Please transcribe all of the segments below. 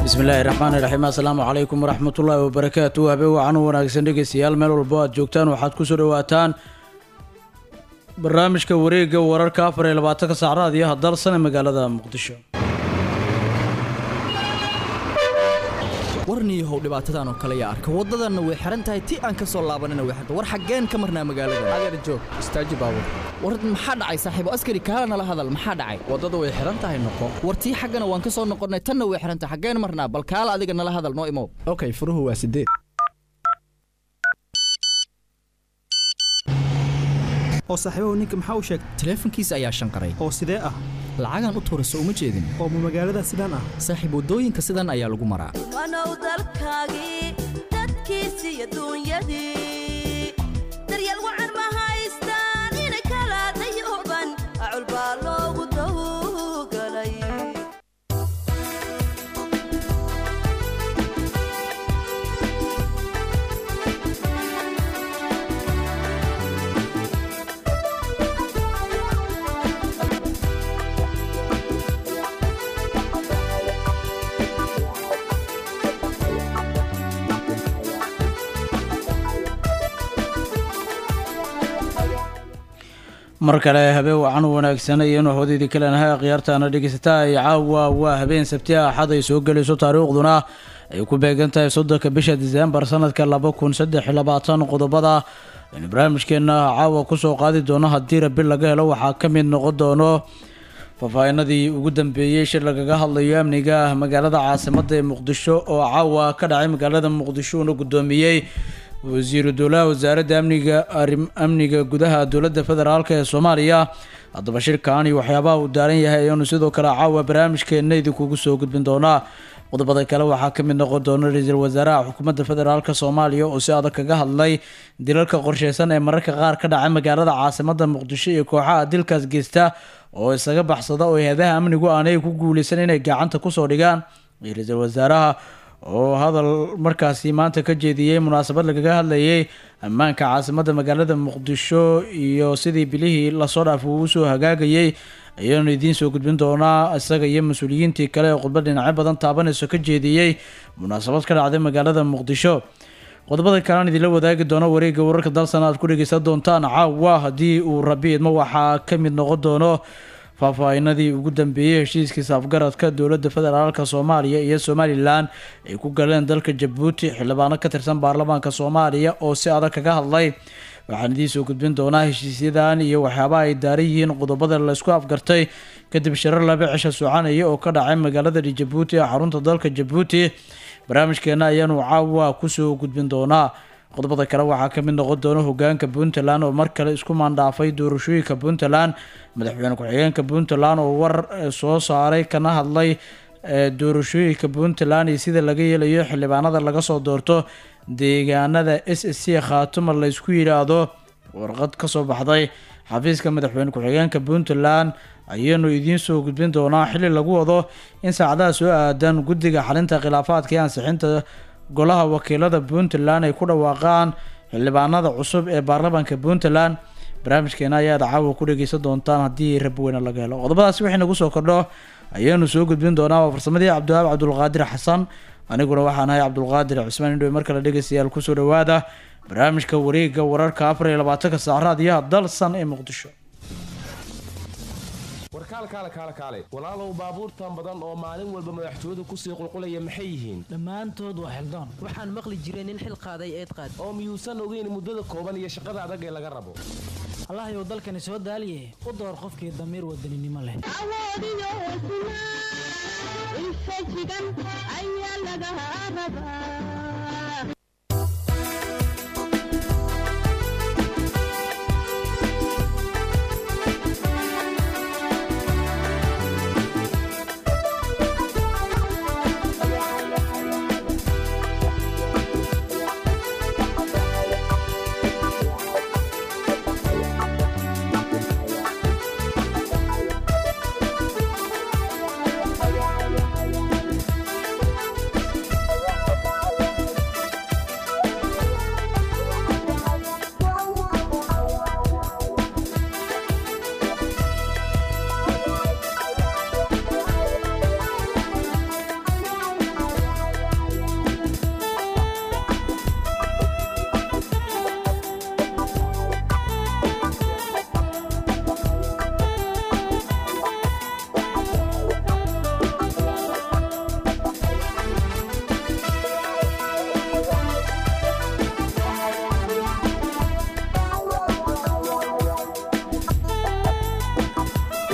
bismillaahi raxmaani raxiim assalaamu calaykum waraxmatullaahi wabarakaatu habeen wacan u wanaagsan dhegeystayaal meel walbo aad joogtaan waxaad kusoo dhawaataan barnaamijka wareega wararka afar iyo labaatanka saacraad iyo hadalsan ee magaalada muqdisho warniyahow dhibaatadan oo kale yaa arka waddadanna way xihan tahay ti aan ka soo laabanina way xirta war xaggeen ka marnaa magaalada adeer joog istaaji baabur war maxaa dhacay saaxiibo askari kaala nala hadal maxaa dhacay waddada way xihan tahay noqo war tii xaggana waan ka soo noqonnay tanna way xihan tahay xaggeen marnaa bal kaala adiga nala hadal noo imow okay furuhu waa sideed oo saaxiibahu ninka maxaa u sheegtay taleefankiisa ayaa shanqaray oo sidee ah lacagaan u tuurayso uma jeedin oo ma magaalada sidaan ah saaxiib waddooyinka sidan ayaa lagu maraa wanow dalkaagii dadkiisi iyo duunyadii daryeel wacan ma haystaan inay kala dayooban acul baa loogu dawgalay mar kale habeen wacan u wanaagsan iyanu hoodaydii kalenahay khiyaartaana dhegeysataa ay caawa waa habeen sabti ah axad ay soo gelayso taariikhduna ay ku beegan tahay soddonka bisha diseembar sanadka laba kun saddex iyo labaatan qodobada aynu barnaamijkeena caawa kusoo qaadi doono haddii rabi laga helo waxaa ka mid noqon doono faahfaahinadii ugu dambeeyey shir lagaga hadlayo amniga magaalada caasimada ee muqdisho oo caawa ka dhacay magaalada muqdisho uuna guddoomiyey wasiiru dowlaha wasaaradda amniga amniga gudaha dowladda federaalk ee soomaaliya haddaba shirkan iyo waxyaabaha uu daaran yahay ayaanu sidoo kale caawa barnaamijkeena idinkugu soo gudbin doonaa qodobada kale waxaa ka mid noqon doona ra-iisul wasaaraha xukuumadda federaalk soomaaliya oo si adag kaga hadlay dilalka qorsheysan ee mararka qaar ka dhacay magaalada caasimada muqdisho iyo kooxaha dilkaas geysta oo isaga baxsada oo hay-adaha amnigu aanay ku guuleysan inay gacanta kusoo dhigaan iyo ra-iisul wasaaraha oo hadal markaasi maanta ka jeediyey munaasabad lagaga hadlayay ammaanka caasimada magaalada muqdisho iyo sidii bilihii lasoo dhaaf uu usoo hagaagayay ayaanu idiin soo gudbin doonaa isaga iyo mas-uuliyiintii kale ee khudbad dhinacyo badan taabanayso ka jeediyey munaasabad ka dhacday magaalada muqdisho qodobada kalean idinla wadaagi doono wareegga wararka dalsana aad ku dhegeysan doontaan caawa haddii uu rabi idmo waxaa ka mid noqon doono faahfaahinadii ugu dambeeyey heshiiskiisa afgaradka dowladda federaalka soomaaliya iyo somalilan ay ku galeen dalka jabuuti xildhibaano ka tirsan baarlamaanka soomaaliya oo si adag kaga hadlay waxaan idiin soo gudbin doonaa heshiisyadan iyo waxyaabaha ay daaran yihiin qodobada laysku afgartay kadib shirar laba cisho soconaya oo ka dhacay magaalada jabuuti ee xarunta dalka jabuuti barnaamijkeena ayaanu caawa kusoo gudbin doonaa qodobada kale waxaa ka mid noqon doona hogaanka puntland oo mar kale isku maandhaafay doorashooyinka puntland madaxweyne ku-xigeenka puntland oo war soo saaray kana hadlay doorashooyinka puntland iyo sida laga yeelayo xildhibaanada laga soo doorto deegaanada s s c khaatuma laysku yidhaahdo warqad kasoo baxday xafiiska madaxweyne ku-xigeenka puntland ayaanu idiin soo gudbin doonaa xili lagu wado in saacadaha soo aadan guddiga xalinta khilaafaadka iyo ansixinta golaha wakiilada puntland ay ku dhawaaqaan xildhibaanada cusub ee baarlamaanka puntland barnaamijkeena ayaad caawa ku dhegeysan doontaan haddii rabweyne laga helo qodobadaasi wixii nagu soo kordho ayaanu soo gudbin doonaa waa farsamadii cabdiwahaab cabdulqaadir xasan aniguna waxaan ahay cabdulqaadir cismaan indhowe mar kale dhegeystayaal kusoo dhawaada barnaamijka wareega wararka afar iyo labaatanka saacraad iyo dalsan ee muqdisho warkaal kaale kaale kaale walaalow baabuurtan badan oo maalin walba madaxtooyadu kusii qulqulaya maxay yihiin dhammaantood waa xildaan waxaan maqli jiray nin xil qaaday eed qaad oo miyuusan ogeyn muddada kooban iyo shaqada adag ee laga rabo allahayow dalkani soo daaliye u door qofkii damiir wadaninimo leh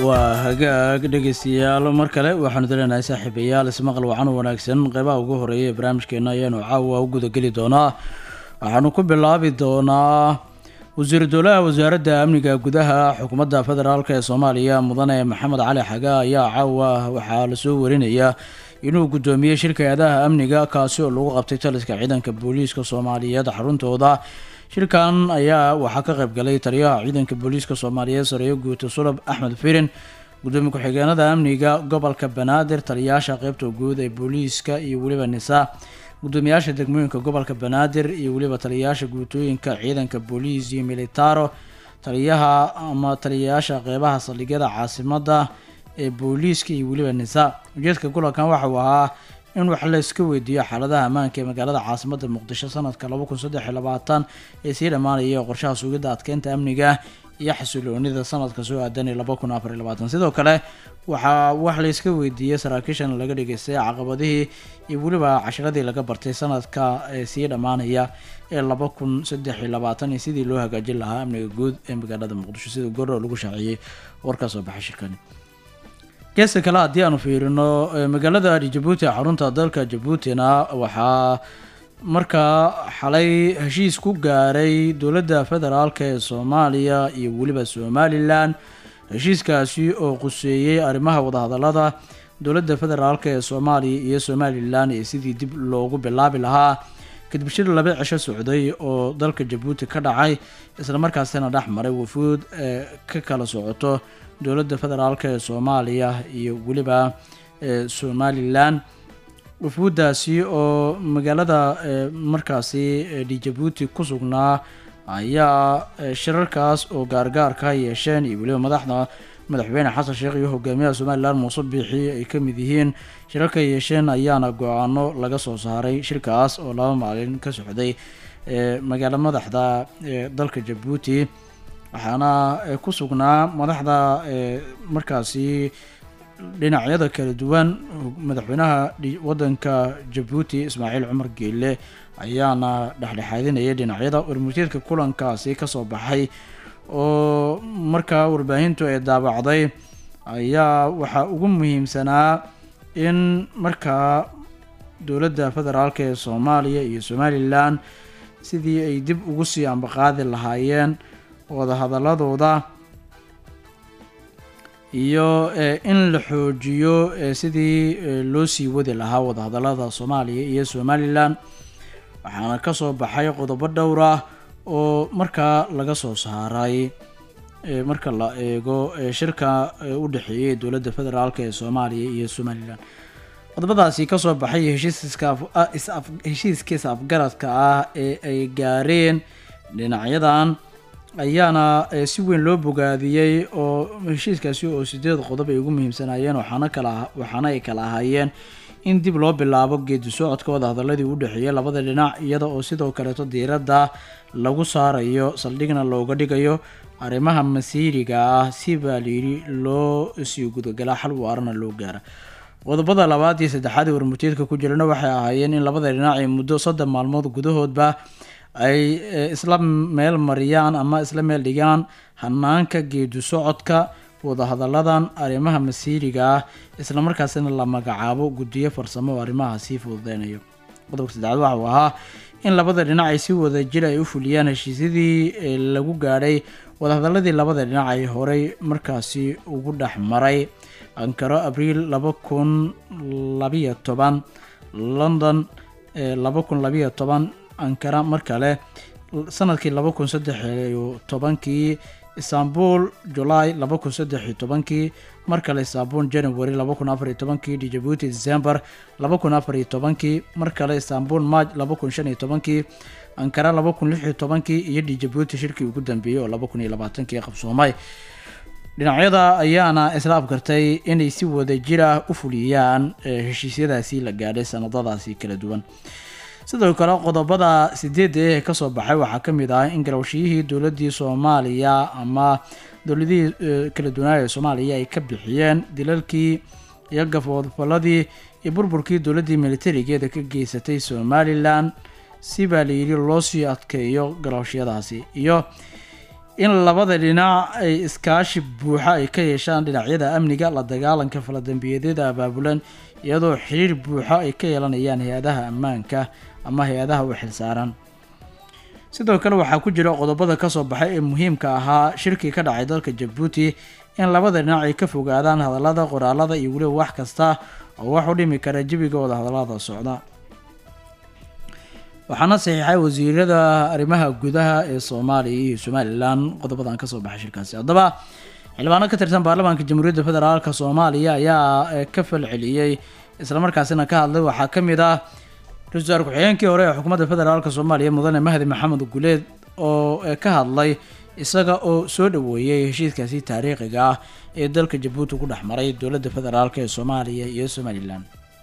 waa hagaag dhegeystayaal mar kale waxaanu daleenahay saaxiibayaal ismaqal wacan wanaagsan qeybaha ugu horeeya ee barnaamijkeena ayaanu caawa u gudageli doonaa waxaanu ku bilaabi doonaa wasiiru dowlaha wasaaradda amniga gudaha xukuumadda federaalk ee soomaaliya mudane maxamed cali xaga ayaa caawa waxaa lasoo warinaya inuu guddoomiyey shirka hay-adaha amniga kaasi oo lagu qabtay taliska ciidanka booliiska soomaaliyeed xaruntooda shirkan ayaa waxaa ka qayb galay taliyaha ciidanka booliiska soomaaliyeed sareeyo guuta sulab axmed firin gudoomiye ku-xigeenada amniga gobolka banaadir taliyayaasha qeybta guud ee booliiska iyo weliba nisa gudoomiyaasha degmooyinka gobolka banaadir iyo weliba taliyayaasha guutooyinka ciidanka booliis iyo militaro taliyaha ama taliyayaasha qeybaha saldhigyada caasimada ee booliiska iyo weliba nisa ujeedka kulankan waxa uu ahaa in wax la iska weydiiyo xaaladaha ammaanka ee magaalada caasimada muqdisho sanadka laba kun saddex iyo labaatan ee sii dhammaanaya qorshaha sugidda adkeynta amniga iyo xasiloonida sanadka soo aadan ee laba kun afar iyo labaatan sidoo kale waxaa wax la iska weydiiyey saraakiishan laga dhageystay caqabadihii iyo weliba casharadii laga bartay sanadka ee sii dhammaanaya ee laba kun saddex iyo labaatan iyo sidii loo hagaajin lahaa amniga guud ee magaalada muqdisho sida goro lagu shaaciyey warkaa soo baxay shirkani geesta kale haddii aanu fiirino magaalada jabuuti xarunta dalka jabuutina waxaa markaa xalay heshiis ku gaaray dowladda federaalk ee soomaaliya iyo weliba somalilan heshiiskaasi oo quseeyey arrimaha wadahadalada dowladda federaalk ee soomaaliya iyo somalilan iyo sidii dib loogu bilaabi lahaa kadib shir laba cisho socday oo dalka jabuuti ka dhacay islamarkaasina dhex maray wafuud ee ka kala socoto dowladda federaalk ee soomaaliya iyo weliba somalilan wafuuddaasi oo magaalada markaasi jabuuti ku sugnaa ayaa shirarkaas oo gaargaarka yeesheen iyo weliba madaxda madaxweyne xasan sheekh iyo hogaamiyaha somalilan muuse biixi ay ka mid yihiin shirarka yeesheen ayaana go-aano laga soo saaray shirkaas oo laba maalin ka socday magaalo madaxda dalka jabuuti waxaana ku sugnaa madaxda markaasi dhinacyada kala duwan madaxweynaha wadanka jabuuti ismaaciil cumar geelle ayaana dhexdhexaadinayay dhinacyada warmurteedka kulankaasi kasoo baxay oo markaa warbaahintu ay daabacday ayaa waxaa ugu muhiimsanaa in markaa dowladda federaalk ee soomaaliya iyo somalilan sidii ay dib ugu sii ambaqaadi lahaayeen wadahadaladooda iyo in la xoojiyo sidii loo sii wadi lahaa wadahadalada soomaaliya iyo somalilan waxaana kasoo baxay qodobo dhowr ah oo markaa laga soo saaray marka la eego shirka u dhexeeyay dowladda federaalk ee soomaaliya iyo somalilan qodobadaasi kasoo baxay heshiiskiisa afgaradka ah ee ay gaareen dhinacyadan ayaana si weyn loo bogaadiyey oo heshiiskaasi oo sideed qodob ay ugu muhiimsanaayeen waxaana kala waxaana ay kala ahaayeen in dib loo bilaabo geedi socodka wadahadaladii u dhexeeyay labada dhinac iyada oo sidoo kaleeto diiradda lagu saarayo saldhigna looga dhigayo arrimaha masiiriga ah si baa layidhi loo sii gudagalaa xal waarana loo gaara qodobada labaad iyo saddexaad ee warmurteedka ku jirana waxay ahaayeen in labada dhinac ay muddo soddon maalmood gudahoodba ay isla meel mariyaan ama isla meel dhigaan hanaanka geedi socodka wadahadaladan arrimaha masiiriga ah islamarkaasina la magacaabo guddiyo farsamo oo arrimaha sii fududeynayo qodobka saddexaad waxa uu ahaa in labada dhinac ay si wada jir ay u fuliyaan heshiisyadii lagu gaadhay wadahadaladii labada dhinac ay horey markaasi ugu dhex maray ankaro abriil laba kun labiyo toban london laba kun labiyo toban ankara mar kale sanadkii laba kun saddex iyo tobankii istanbul july laba kun saddex iyo tobankii mar kale istanbul january laba kun afar iyo tobankii djibuuti december laba kun afar iyo tobankii mar kale istanbul march laba kun shan iyo tobankii ankara laba kun lix iyo tobankii iyo djibuuti shirkii ugu dambeeyey oo laba kun iyo labaatankii qabsoomay dhinacyada ayaana isla afgartay inay si wada jir ah u fuliyaan heshiisyadaasi la gaadhay sanadadaasi kala duwan sidoo kale qodobada sideedda ee kasoo baxay waxaa ka mid ah in garowshiyihii dowladii soomaaliya ama dowladihii kala duwanaa ee soomaaliya ay ka bixiyeen dilalkii iyo gafoodfaladii iyo burburkii dowladii militarigeeda ka geysatay somalilan si baa layidhi loo sii adkeeyo garowshiyadaasi iyo in labada dhinac ay iskaashi buuxa ay ka yeeshaan dhinacyada amniga la dagaalanka faladambiyeedyada abaabulan iyadoo xiriir buuxa ay ka yeelanayaan hay-adaha ammaanka ama hay-adaha u xilsaaran sidoo kale waxaa ku jira qodobada kasoo baxay ee muhiimka ahaa shirkii ka dhacay dalka jabuuti in labada dhinac ay ka fogaadaan hadallada qoraalada iyo weliba wax kasta oo wax u dhimi kara jebigooda hadallada socda waxaana saxiixay wasiirada arrimaha gudaha ee soomaaliya iyo somalilan qodobadan kasoo baxay shirkaasi haddaba xildhibaano ka tirsan baarlamaanka jamhuuriyadda federaalk soomaaliya ayaa eh, ka falceliyey islamarkaasina ka hadlay waxaa ka mid ah ra-iisul wasaar ku-xigeenkii hore ee xukuumadda federaalk soomaaliya mudane mahdi maxamed guleed oo eh, ka hadlay isaga oo soo dhaweeyey heshiiskaasi taariikhiga ah ee dalka jabuuti ku dhex maray dowladda federaalk ee soomaaliya iyo somalilan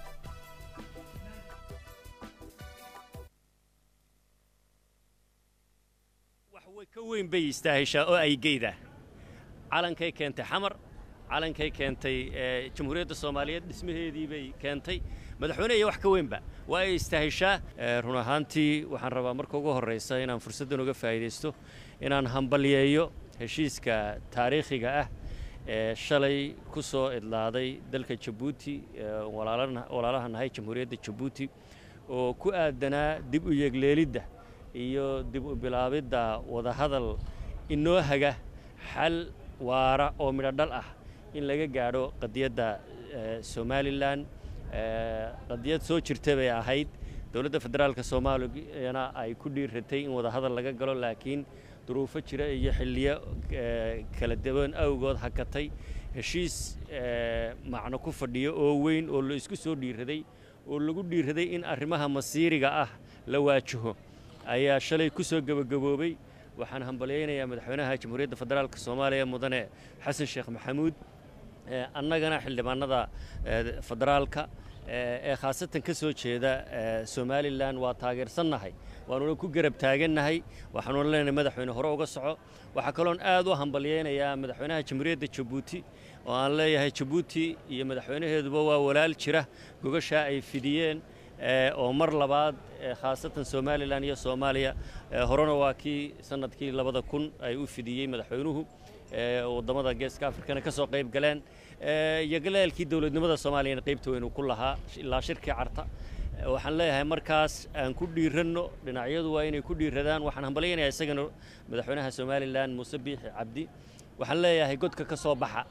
wax way ka weyn bay istaahishaa oo ay geyda calankay keentay xamar calankay keentay ee, jamhuuriyadda soomaaliyeed dhismaheedii bay keentay madaxweyne iyo wax ka weynba waa ay istaahishaa Ee, run ahaantii waxaan rabaa marka ugu horraysa inaan fursaddan uga faa'iidaysto inaan hambalyeeyo heshiiska taariikhiga ah ee shalay ku soo idlaaday dalka jabuuti ee, walaalana- walaalaha nahay jamhuuriyadda jabuuti oo ku aadanaa dib u yegleelidda iyo dib u bilaabidda wadahadal inoo haga xal waara oo midho dhal ah in laga gaadho qadiyadda eh, somalilan Eh, qadiyad soo jirta bay ahayd dowladda federaalka soomaaliyana ay ku dhiiratay in wadahadal laga galo laakiin duruufo jira iyo xilliyo eh, kala duwan awgood hakatay heshiis eh, macno ku fadhiyo oo weyn oo la isku soo dhiiraday oo lagu dhiiraday in arrimaha masiiriga ah la waajaho ayaa shalay ku soo gebagaboobay waxaan hambalyaynayaa madaxweynaha jamhuuriyadda federaalka soomaaliya mudane xasan sheekh maxamuud Eh, annagana xildhibaanada eh, federaalka eh, ee khaasatan ka soo jeeda eh, somalilan waa taageersannahay waanuna ku garab taagannahay waxaanuna leenahay madaxweyne hore uga soco waxaa kaloon aad u hambalyaynayaa madaxweynaha jamhuuriyadda jabuuti oo aan leeyahay jabuuti iyo madaxweynaheeduba waa walaal jira gogashaa ay fidiyeen eh, oo mar labaad eh, khaasatan somalilan iyo soomaaliya eh, horena waa kii sanadkii labada kun ay u fidiyey madaxweynuhu ee waddamada geeska afrikana ka soo qayb galeen ee iyo galaalkii dowladnimada soomaaliyana qaybta weyn uu ku lahaa ilaa shirkii carta Ee, waxaan leeyahay markaas aan ku dhiiranno dhinacyadu waa inay ku dhiiradaan waxaan hambalyaynayaa isagana madaxweynaha somalilan muuse biixi cabdi waxaan leeyahay godka ka soo baxa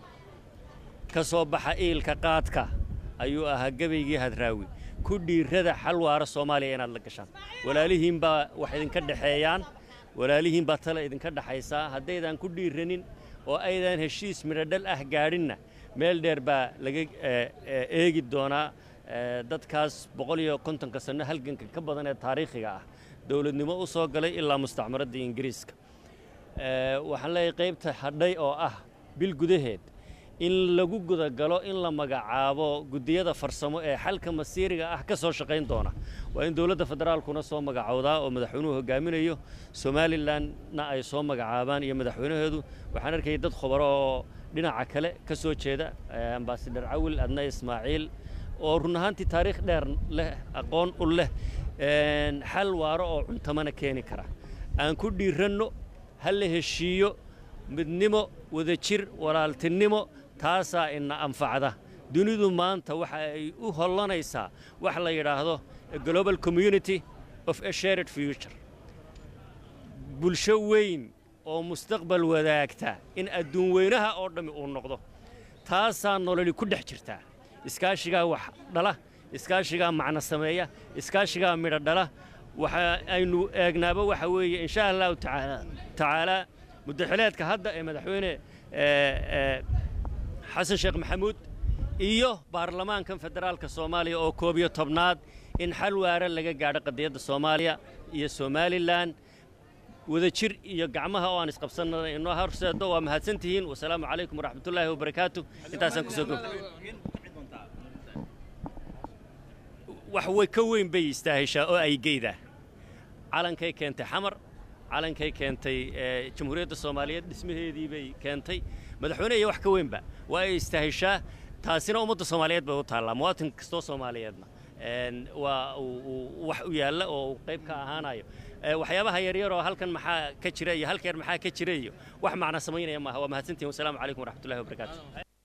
ka soo baxa iilka qaadka ayuu ahaa gabaygii hadraawi ku dhiirada xal waara soomaaliya inaad la gashaan walaalihiin baa wax idinka dhexeeyaan walaalihiin baa tale idinka dhexaysaa haddaydan ku dhiiranin oo aydan heshiis midhodhal ah gaadhinna meel dheer baa laga eh, eh, eegi doonaa eh, dadkaas boqol iyo kontonka sanno halganka ka badan ee taariikhiga ah dowladnimo u soo galay ilaa mustacmaradda ingiriiska Eh, waxaan leeyahay qaybta hadhay oo ah bil gudaheed in lagu gudagalo in la magacaabo guddiyada farsamo ee xalka masiiriga ah ka soo shaqayn doona waa in dowladda federaalkuna soo magacowdaa oo madaxweynuhu hogaaminayo somalilanna ay soo magacaabaan iyo madaxweynaheedu waxaan arkayay dad khubaro oo dhinaca kale ka soo jeeda eh, ambaasadar cawil adna ismaaciil oo run ahaantii taariikh dheer leh aqoon u leh een, xal waaro oo cuntamana keeni kara aan ku dhiiranno ha la heshiiyo midnimo wadajir walaaltinimo taasaa ina anfacda dunidu maanta waxa ay u hollanaysaa wax la yidhaahdo a global community of a shared future bulsho weyn oo mustaqbal wadaagta in adduun weynaha oo dhammi uu noqdo taasaa nololi ku dhex jirtaa iskaashigaa wax dhala iskaashigaa macno sameeya iskaashigaa midho dhala waxa aynu eegnaaba waxa weeye insha allahu tacaala tacaalaa muddaxileedka hadda ee madaxweyne ee, ee, xasan sheekh maxamuud iyo baarlamaankan federaalka soomaaliya oo koob iyo tobnaad in xal waara laga gaadho qadiyadda soomaaliya iyo somalilan wadajir iyo gacmaha oo aan isqabsanana inoo horseedo waa mahadsantihiin wasalaamu calaykum waraxmatullaahi wabarakaatu intaasaan kusoo gob wax way ka weyn bay istaahishaa oo ay geyda calankay keentay xamar calankay keentay ee, jamhuuriyadda soomaaliyeed dhismaheedii bay keentay madaxweyne iyo wax ka weynba waa ay istaahishaa taasina ummadda soomaaliyeed bay u taallaa muwaatin kastoo soomaaliyeedna een, waa uu- uu wax u yaalla oo uu qayb ka ahaanayo Ee, waxyaabaha yaryar oo halkan maxaa ka jira iyo halkeer maxaa ka jira iyo wax macna samaynaya maaha waa mahadsantihin wasalaamu calaykum waraxmatullahi wabarakaatu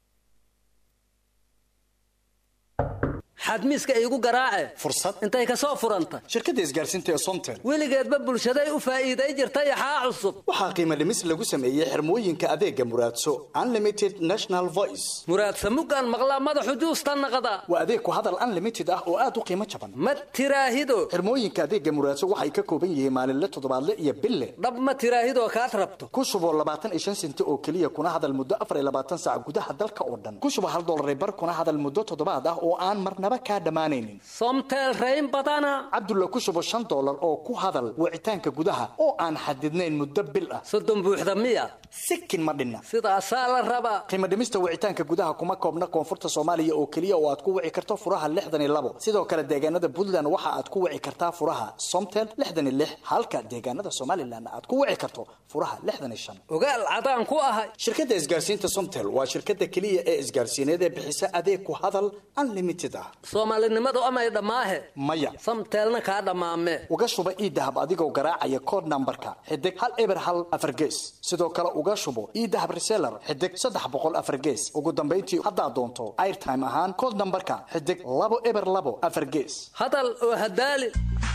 xadmiiska iigu garaace fursad intay ka soo furanta shirkadda isgaarsiinta ee somtel weligeedba bulshaday u faa'iiday jirta yaxaa cusub waxaa qiimo dhimis lagu sameeyey xirmooyinka adeega muraadso unlimited national voice muraadsa muggaan maqlaa madaxu juusta naqda waa adeeg ku hadal unlimited ah oo aad u qiimo jaban ma tiraahido xirmooyinka adeega muraadso waxay ka kooban yihiin maalinle toddobaadle iyo bille dhab ma tiraahidoo kaad rabto ku shubo labaatan iyo shan senti oo keliya kuna hadal muddo afar iyo labaatan saac gudaha dalka oo dhan ku shubo hal dollar bar kuna hadal muddo toddobaad ah oo aan marnaba kaa dhammaanaynin somtel rayn badana cabdulla ku shubo shan dollar oo ku hadal wicitaanka gudaha oo aan xadidnayn muddo bil ah soddon buuxda miya sikin ma dhinna sidaasaa la rabaa qiimo dhimista wicitaanka gudaha kuma koobna koonfurta soomaaliya oo keliya oo aad ku wici karto furaha lixdan iyo labo sidoo kale deegaanada puntland waxa aad ku wici kartaa furaha somtel lixdan iyo lix halka deegaanada somalilan aad ku wici karto furaha lixdan iyo shan ogaal cadaan ku ahay shirkadda isgaarsiinta somtel waa shirkadda keliya ee isgaarsiineed ee bixisa adeeg ku hadal unlimited ah soomaalinimadu amay dhammaahe maya samteelna kaa dhammaame uga shuba iidahab adigoo garaacaya code numberka xidig hal eber hal afar gees sidoo kale uga shubo iidahab reseller xidig saddex boqol afar gees ugu dambayntii haddaad doonto airtime ahaan code numberka xidig labo eber labo afar gees hadal oo hadaali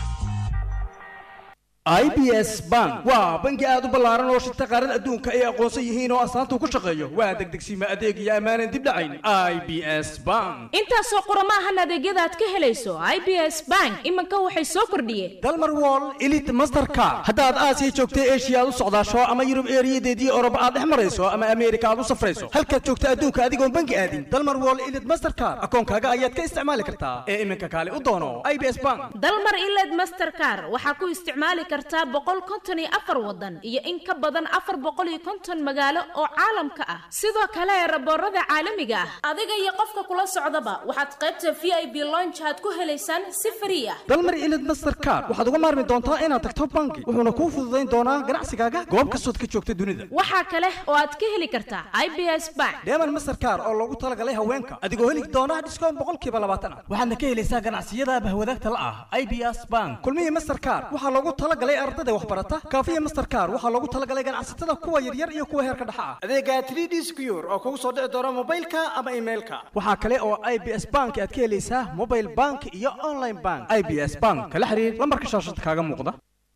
i b s bank waa bangi aad u ballaaran oo shirta qaarada adduunka ay aqoonsan yihiin oo astaanta ku shaqeeyo waa degdegsiima adeeg iyo ammaanan dib dhacayn i b s bank intaasoo qurama ahan adeegyada aad ka helayso i b s bank iminka waxay soo kordhiyeen dalmar wall elite mastercard haddaad aasiya joogta eshiya aad u socdaasho ama yurub eeriyadeedii oroba aad dhex marayso ama ameerika aad u safrayso halkaad joogta adduunka adigoon bangi aadin dalmar wall elite mastercard akoonkaaga ayaad ka isticmaali kartaa ee iminka kaale u doono i b s bank dalmar iled mastercar waxaa ku isticmaali kartaa boqol konton iyo afar wadan iyo in ka badan afar boqol iyo konton magaalo oo caalamka ah sidoo kale raboorada caalamiga ah adiga iyo qofka kula socdaba waxaad qaybta v i b lonjaad ku helaysaan si frii ah dalmar elite mastercard waxaad uga maarmi doontaa inaad tagto bangi wuxuuna kuu fududayn doonaa ganacsigaaga goob kastood ka joogta dunida waxaa kale oo aad ka heli kartaa i b s bank deeman mastercard oo loogu talagalay haweenka adigoo heli doona dhiskoon boqolkiiba labaatan ah waxaadna ka helaysaa ganacsiyada bahwadaagta la ah i b s bank kulmihii mastercard waxaa loogu talagalay ardada waxbarata kaafiya mastercard waxaa loogu talagalay ganacsatada kuwa yaryar iyo kuwa heerka dhexa ah adeega 3d secure oo kugu soo dhici doona mobilka ama emailka waxaa kale oo i b s bank aad ka helaysaa mobile bank iyo online bank i b s bank kala xiriir lambarka shaashada kaaga muuqda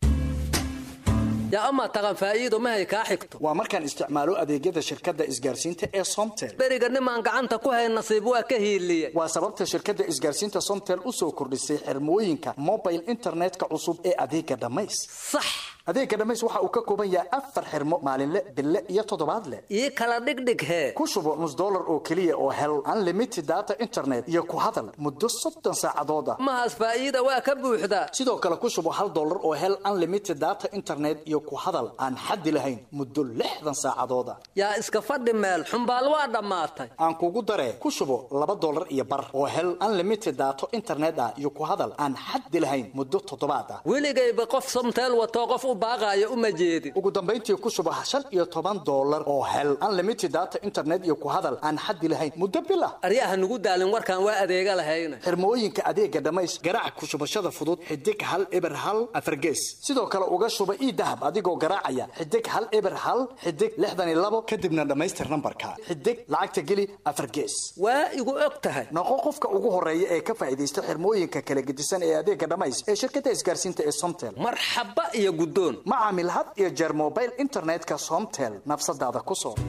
yaa amaa taqan faa'iido mahay kaa xigto waa markaan isticmaalo adeegyada shirkadda isgaarsiinta ee somtel beriga nimaan gacanta ku hay nasiib waa ka hiiliye waa sababta shirkadda isgaarsiinta somtel u soo kordhisay xirmooyinka mobile internetka cusub ee adeega dhammays sax adeega dhammays waxa uu ka kooban yahay afar xirmo maalinle bille iyo toddobaadle ii kala dhigdhig hee ku shubo nus dollar oo keliya oo hel unlimited data internet iyo ku hadal muddo soddon saacadood ah mahaas faa'iida waa ka buuxdaa sidoo kale ku shubo hal dollar oo hel unlimited data internet iyo ku hadal aan xaddi lahayn muddo lixdan saacadood ah yaa iska fadhi meel xumbaal waa dhammaatay aan kugu daree ku shubo laba dollar iyo bar oo hel unlimited daato internet ah iyo ku hadal aan xaddi lahayn muddo toddobaad ah weligayba qof somteel watoo qof u baaqaayo uma jeedin ugu dambayntii ku shubo shan iyo toban dollar oo hel unlimited data internet iyo ku hadal aan xaddi lahayn muddo bil ah aryaha nugu daalin warkaan waa adeega lahayna xirmooyinka adeega dhammays garaac ku shubashada fudud xidig hal eber hal afargees sidoo kale uga shuba ii dahab adigoo garaacaya xidig hal eber hal xidig lixdan iyo labo kadibna dhammaystir nambarka xidig lacagta geli afar gees waa igu og tahay noqo qofka ugu horeeya ee ka faa'iidaysta xirmooyinka kala gedisan ee adeega dhammays ee shirkadda isgaarsiinta ee somtel marxaba iyo guddoon ma caamil had iyo jeer mobile internetka somtel nafsadaada ku soo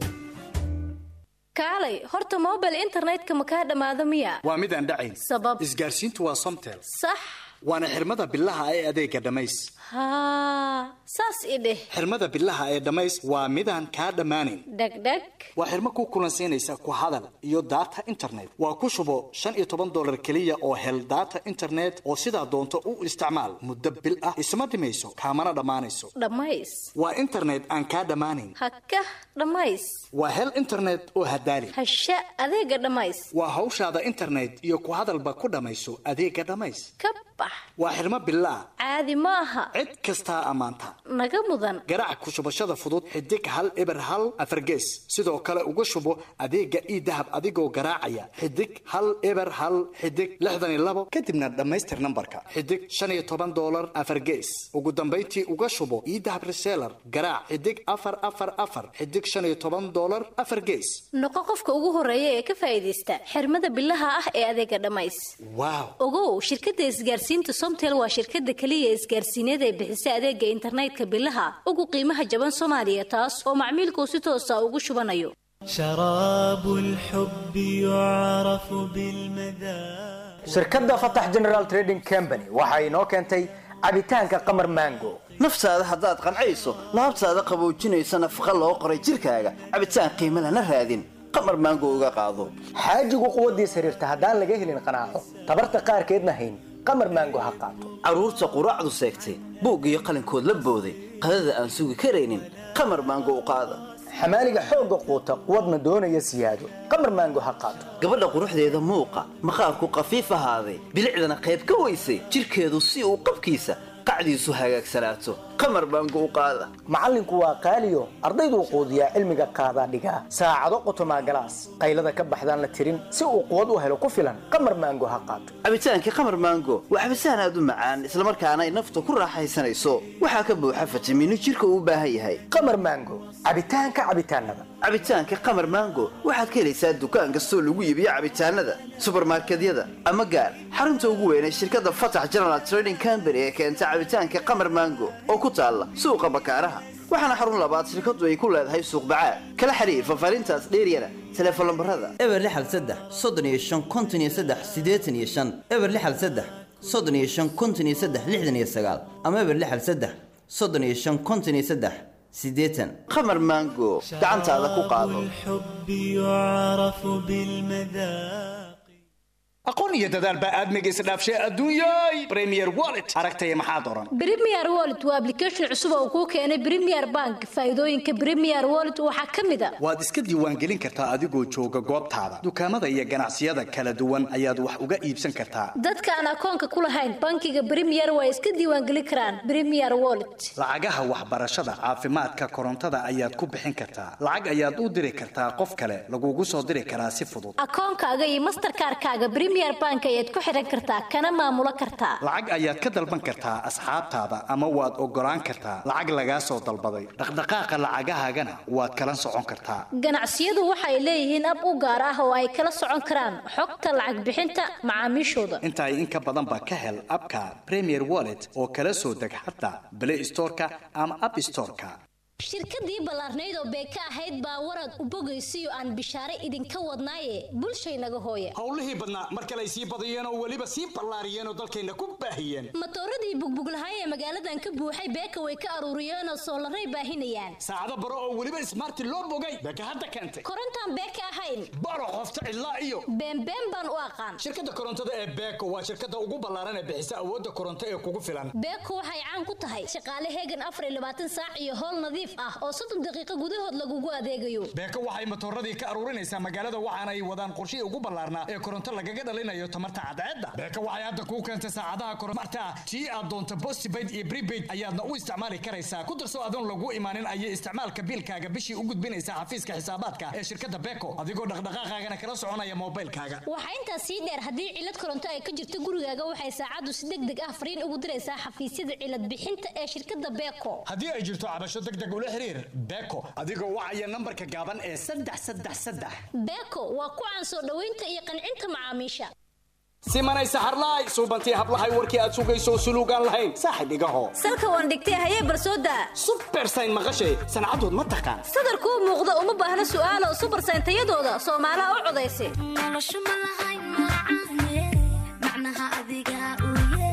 kaalay horta mobile internetka ma kaa dhammaado miya waa mid aan dhacayn sabab isgaarsiintu waa somtel sax waana xirmada bilaha ee adeega dhammays haa saas i dheh xirmada bilaha ee dhammays waa midaan kaa dhammaanayn dhegdheg waa xirmo ku kulansiinaysa ku hadal iyo data internet waa ku shubo shan iyo toban dollar keliya oo hel data internet oo sidaa doonto u isticmaal muddo bil ah isma dhimayso kaamana dhammaanayso dhammays waa internet aan kaa dhammaanayn haka dhammays waa hel internet oo hadaali hasha adeega dhammays waa hawshaada internet iyo ku hadalba ku dhammayso adeega dhammays ka bax ah waa xirmo billaah caadi ma aha cid kastaa ammaanta naga mudan garaac ku shubashada fudud xidig hal eber hal afargees sidoo kale uga shubo adeega ii dahab adigoo garaacaya xidig hal eber hal xidig lixdan iyo labo kadibna dhammaystir nambarka xidig shan iyo toban doolar afargees ugu dambayntii uga shubo ii dahab reseller garaac xidig afar afar afar xidig shan iyo toban doolar afar gees noqo qofka ugu horeeya ee ka faa'iidaysta xirmada billaha ah ee adeega dhammays waaw ogow shirkadda isgaarsiinta somtel waa shirkadda keliya isgaarsiineed ee bixisa adeega internetka billaha ugu qiimaha jaban soomaaliya taas oo macmiilkuu si toosa ugu shubanayo شراب الحب يعرف بالمذاق shirkadda fatax general trading company waxa inoo keentay cabitaanka qamar mango naftaada haddaad qancayso laabtaada qaboojinaysa nafaqa loo qoray jirkaaga cabitaan qiimo lana raadin qamar maango uga qaado xaajigu quwaddiis xiriirta haddaan laga helin qanaaco tabarta qaarkeedna hayn qamar mango ha qaato carruurta quraacdu seegtay buug iyo qalinkood la booday qadada aan sugi karaynin qamar maango u qaada xamaaliga xoogga quuta quwadna doonaya siyaado qamar maango ha qaato gabadha quruxdeeda muuqa maqaarku qafiif ahaaday bilicdana qayb ka weysay jirkeedu si uu qabkiisa qacdiisu hagaagsanaato qamar maango u qaada macallinku waa qaaliyo ardayduu quudiyaa cilmiga qaadaa dhigaa saacado qotomaa galaas qaylada ka baxdaan la tirin si uu quwad u helo ku filan qamar maango ha qaato cabitaankii qamar maango waa cabitaan aad u macaan islamarkaana ay nafta ku raaxaysanayso waxaa ka buuxa fitamiino jirka uu u baahan yahay qamar maango cabitaanka cabitaanada cabitaanka qamar maango waxaad ka helaysaa dukaan kastoo lagu iibiyo cabitaanada subarmarkedyada ama gaar xarunta ugu weyn ee shirkadda fatax general trading company ee keenta cabitaanka qamar maango oo ku taalla suuqa bakaaraha waxaana xarun labaad shirkadu ay ku leedahay suuq bacaad kala xiriir fafaarintaas dheeryana teleefon lambarada eber lixal saddex soddon iyo shan konton iyo saddex siddeetan iyo shan eber lixal saddex soddon iyo shan konton iyo saddex lixdan iyo sagaal ama eber lixal saddex soddon iyo shan konton iyo saddex siddeetan qamar maango gacantaada ku qaado الحب يعرف بالمذاق aqoon iyo dadaal baa aadmiga isdhaafshay adduunyay premier wallet aragtaya maxaa doran Premier Wallet waa application cusub oo kuu keenay Premier Bank. Faa'iidooyinka Premier Wallet waxaa ka mid ah waad iska diiwaangelin kartaa adigoo jooga goobtaada dukaamada iyo ganacsiyada kala duwan ayaad wax uga iibsan kartaa dadka aan akoonka ku lahayn bankiga Premier waa iska diiwaangelin karaan Premier Wallet. lacagaha waxbarashada caafimaadka korontada ayaad ku bixin kartaa lacag ayaad u diri kartaa qof kale lagugu soo diri karaa si fudud Akoonkaaga iyo Mastercard-kaaga Premier Bank ayaad ku xiran kartaa kana maamulo kartaa. lacag ayaad ka dalban kartaa asxaabtaada ama waad ogolaan kartaa lacag lagaa soo dalbaday dhaqdhaqaaqa lacagahaagana waad kala socon kartaa Ganacsiyadu waxay leeyihiin ab u gaar ah oo ay kala socon karaan xogta lacag bixinta macaamiishooda. intaay in ka badan baa ka hel abka premier wallet oo kala soo deg xataa play storeka ama app storeka shirkadii ballaarnayd oo beeka ahayd baa warad u bogaysiyo aan bishaare idinka wadnaaye bulshaynaga hooya howlihii badnaa mar kale ay sii badiyeen oo weliba sii ballaariyeen oo dalkayna ku baahiyeen matooradii bugbuglahay ee magaaladan ka buuxay beeka way ka aruuriyeen oo soolaray baahinayaan saacado baro oo weliba smarti loo bogay beeka hadda keentay korontaan beeka ahayn baro qofta cidlaa iyo beenbeen baan u aqaan shirkadda korontada ee beeko waa shirkadda ugu ballaaran ee bixisa awoodda koronto ee kugu filan beeko waxay caan ku tahay shaqaale heegan afar iyo labaatan saac iyo howl nadiif ah oo soddon daqiiqo gudahood lagugu adeegayo beeko waxay matooradii ka aruurinaysaa magaalada waxaana ay wadaan qorshihii ugu ballaarnaa ee koronto lagaga dhalinayo tamarta cadceedda beeko waxay hadda kuu keentay saacadaha koronmarta tii aad doonto postpaid iyo prepaid ayaadna u isticmaali karaysaa ku darso adoon lagu imaanin ayay isticmaalka biilkaaga bishii u gudbinaysaa xafiiska xisaabaadka ee shirkadda beeko adigoo dhaqdhaqaaqaagana kala soconaya moobilkaaga waxaa intaas sii dheer haddii cilad koronto ay ka jirto gurigaaga waxay saacaddu si deg deg ah fariin ugu diraysaa xafiisyada cilad bixinta ee shirkadda beeko haddii ay jirto cabasho deg deg ula xiriir beeko adigoo wacaya nambarka gaaban ee saddex saddex saddex beeko waa ku caan soo dhoweynta iyo qancinta macaamiisha simanay saxarlaay suubantii hablahay warkii aad sugayso suluugaan lahayn saaxib igaho salka waan dhigtay hayee barsooda subersayn maqashay sancadood ma taqaan sadarkuu muuqda uma baahna su'aalo subersayn tayadooda soomaalaha u codaysa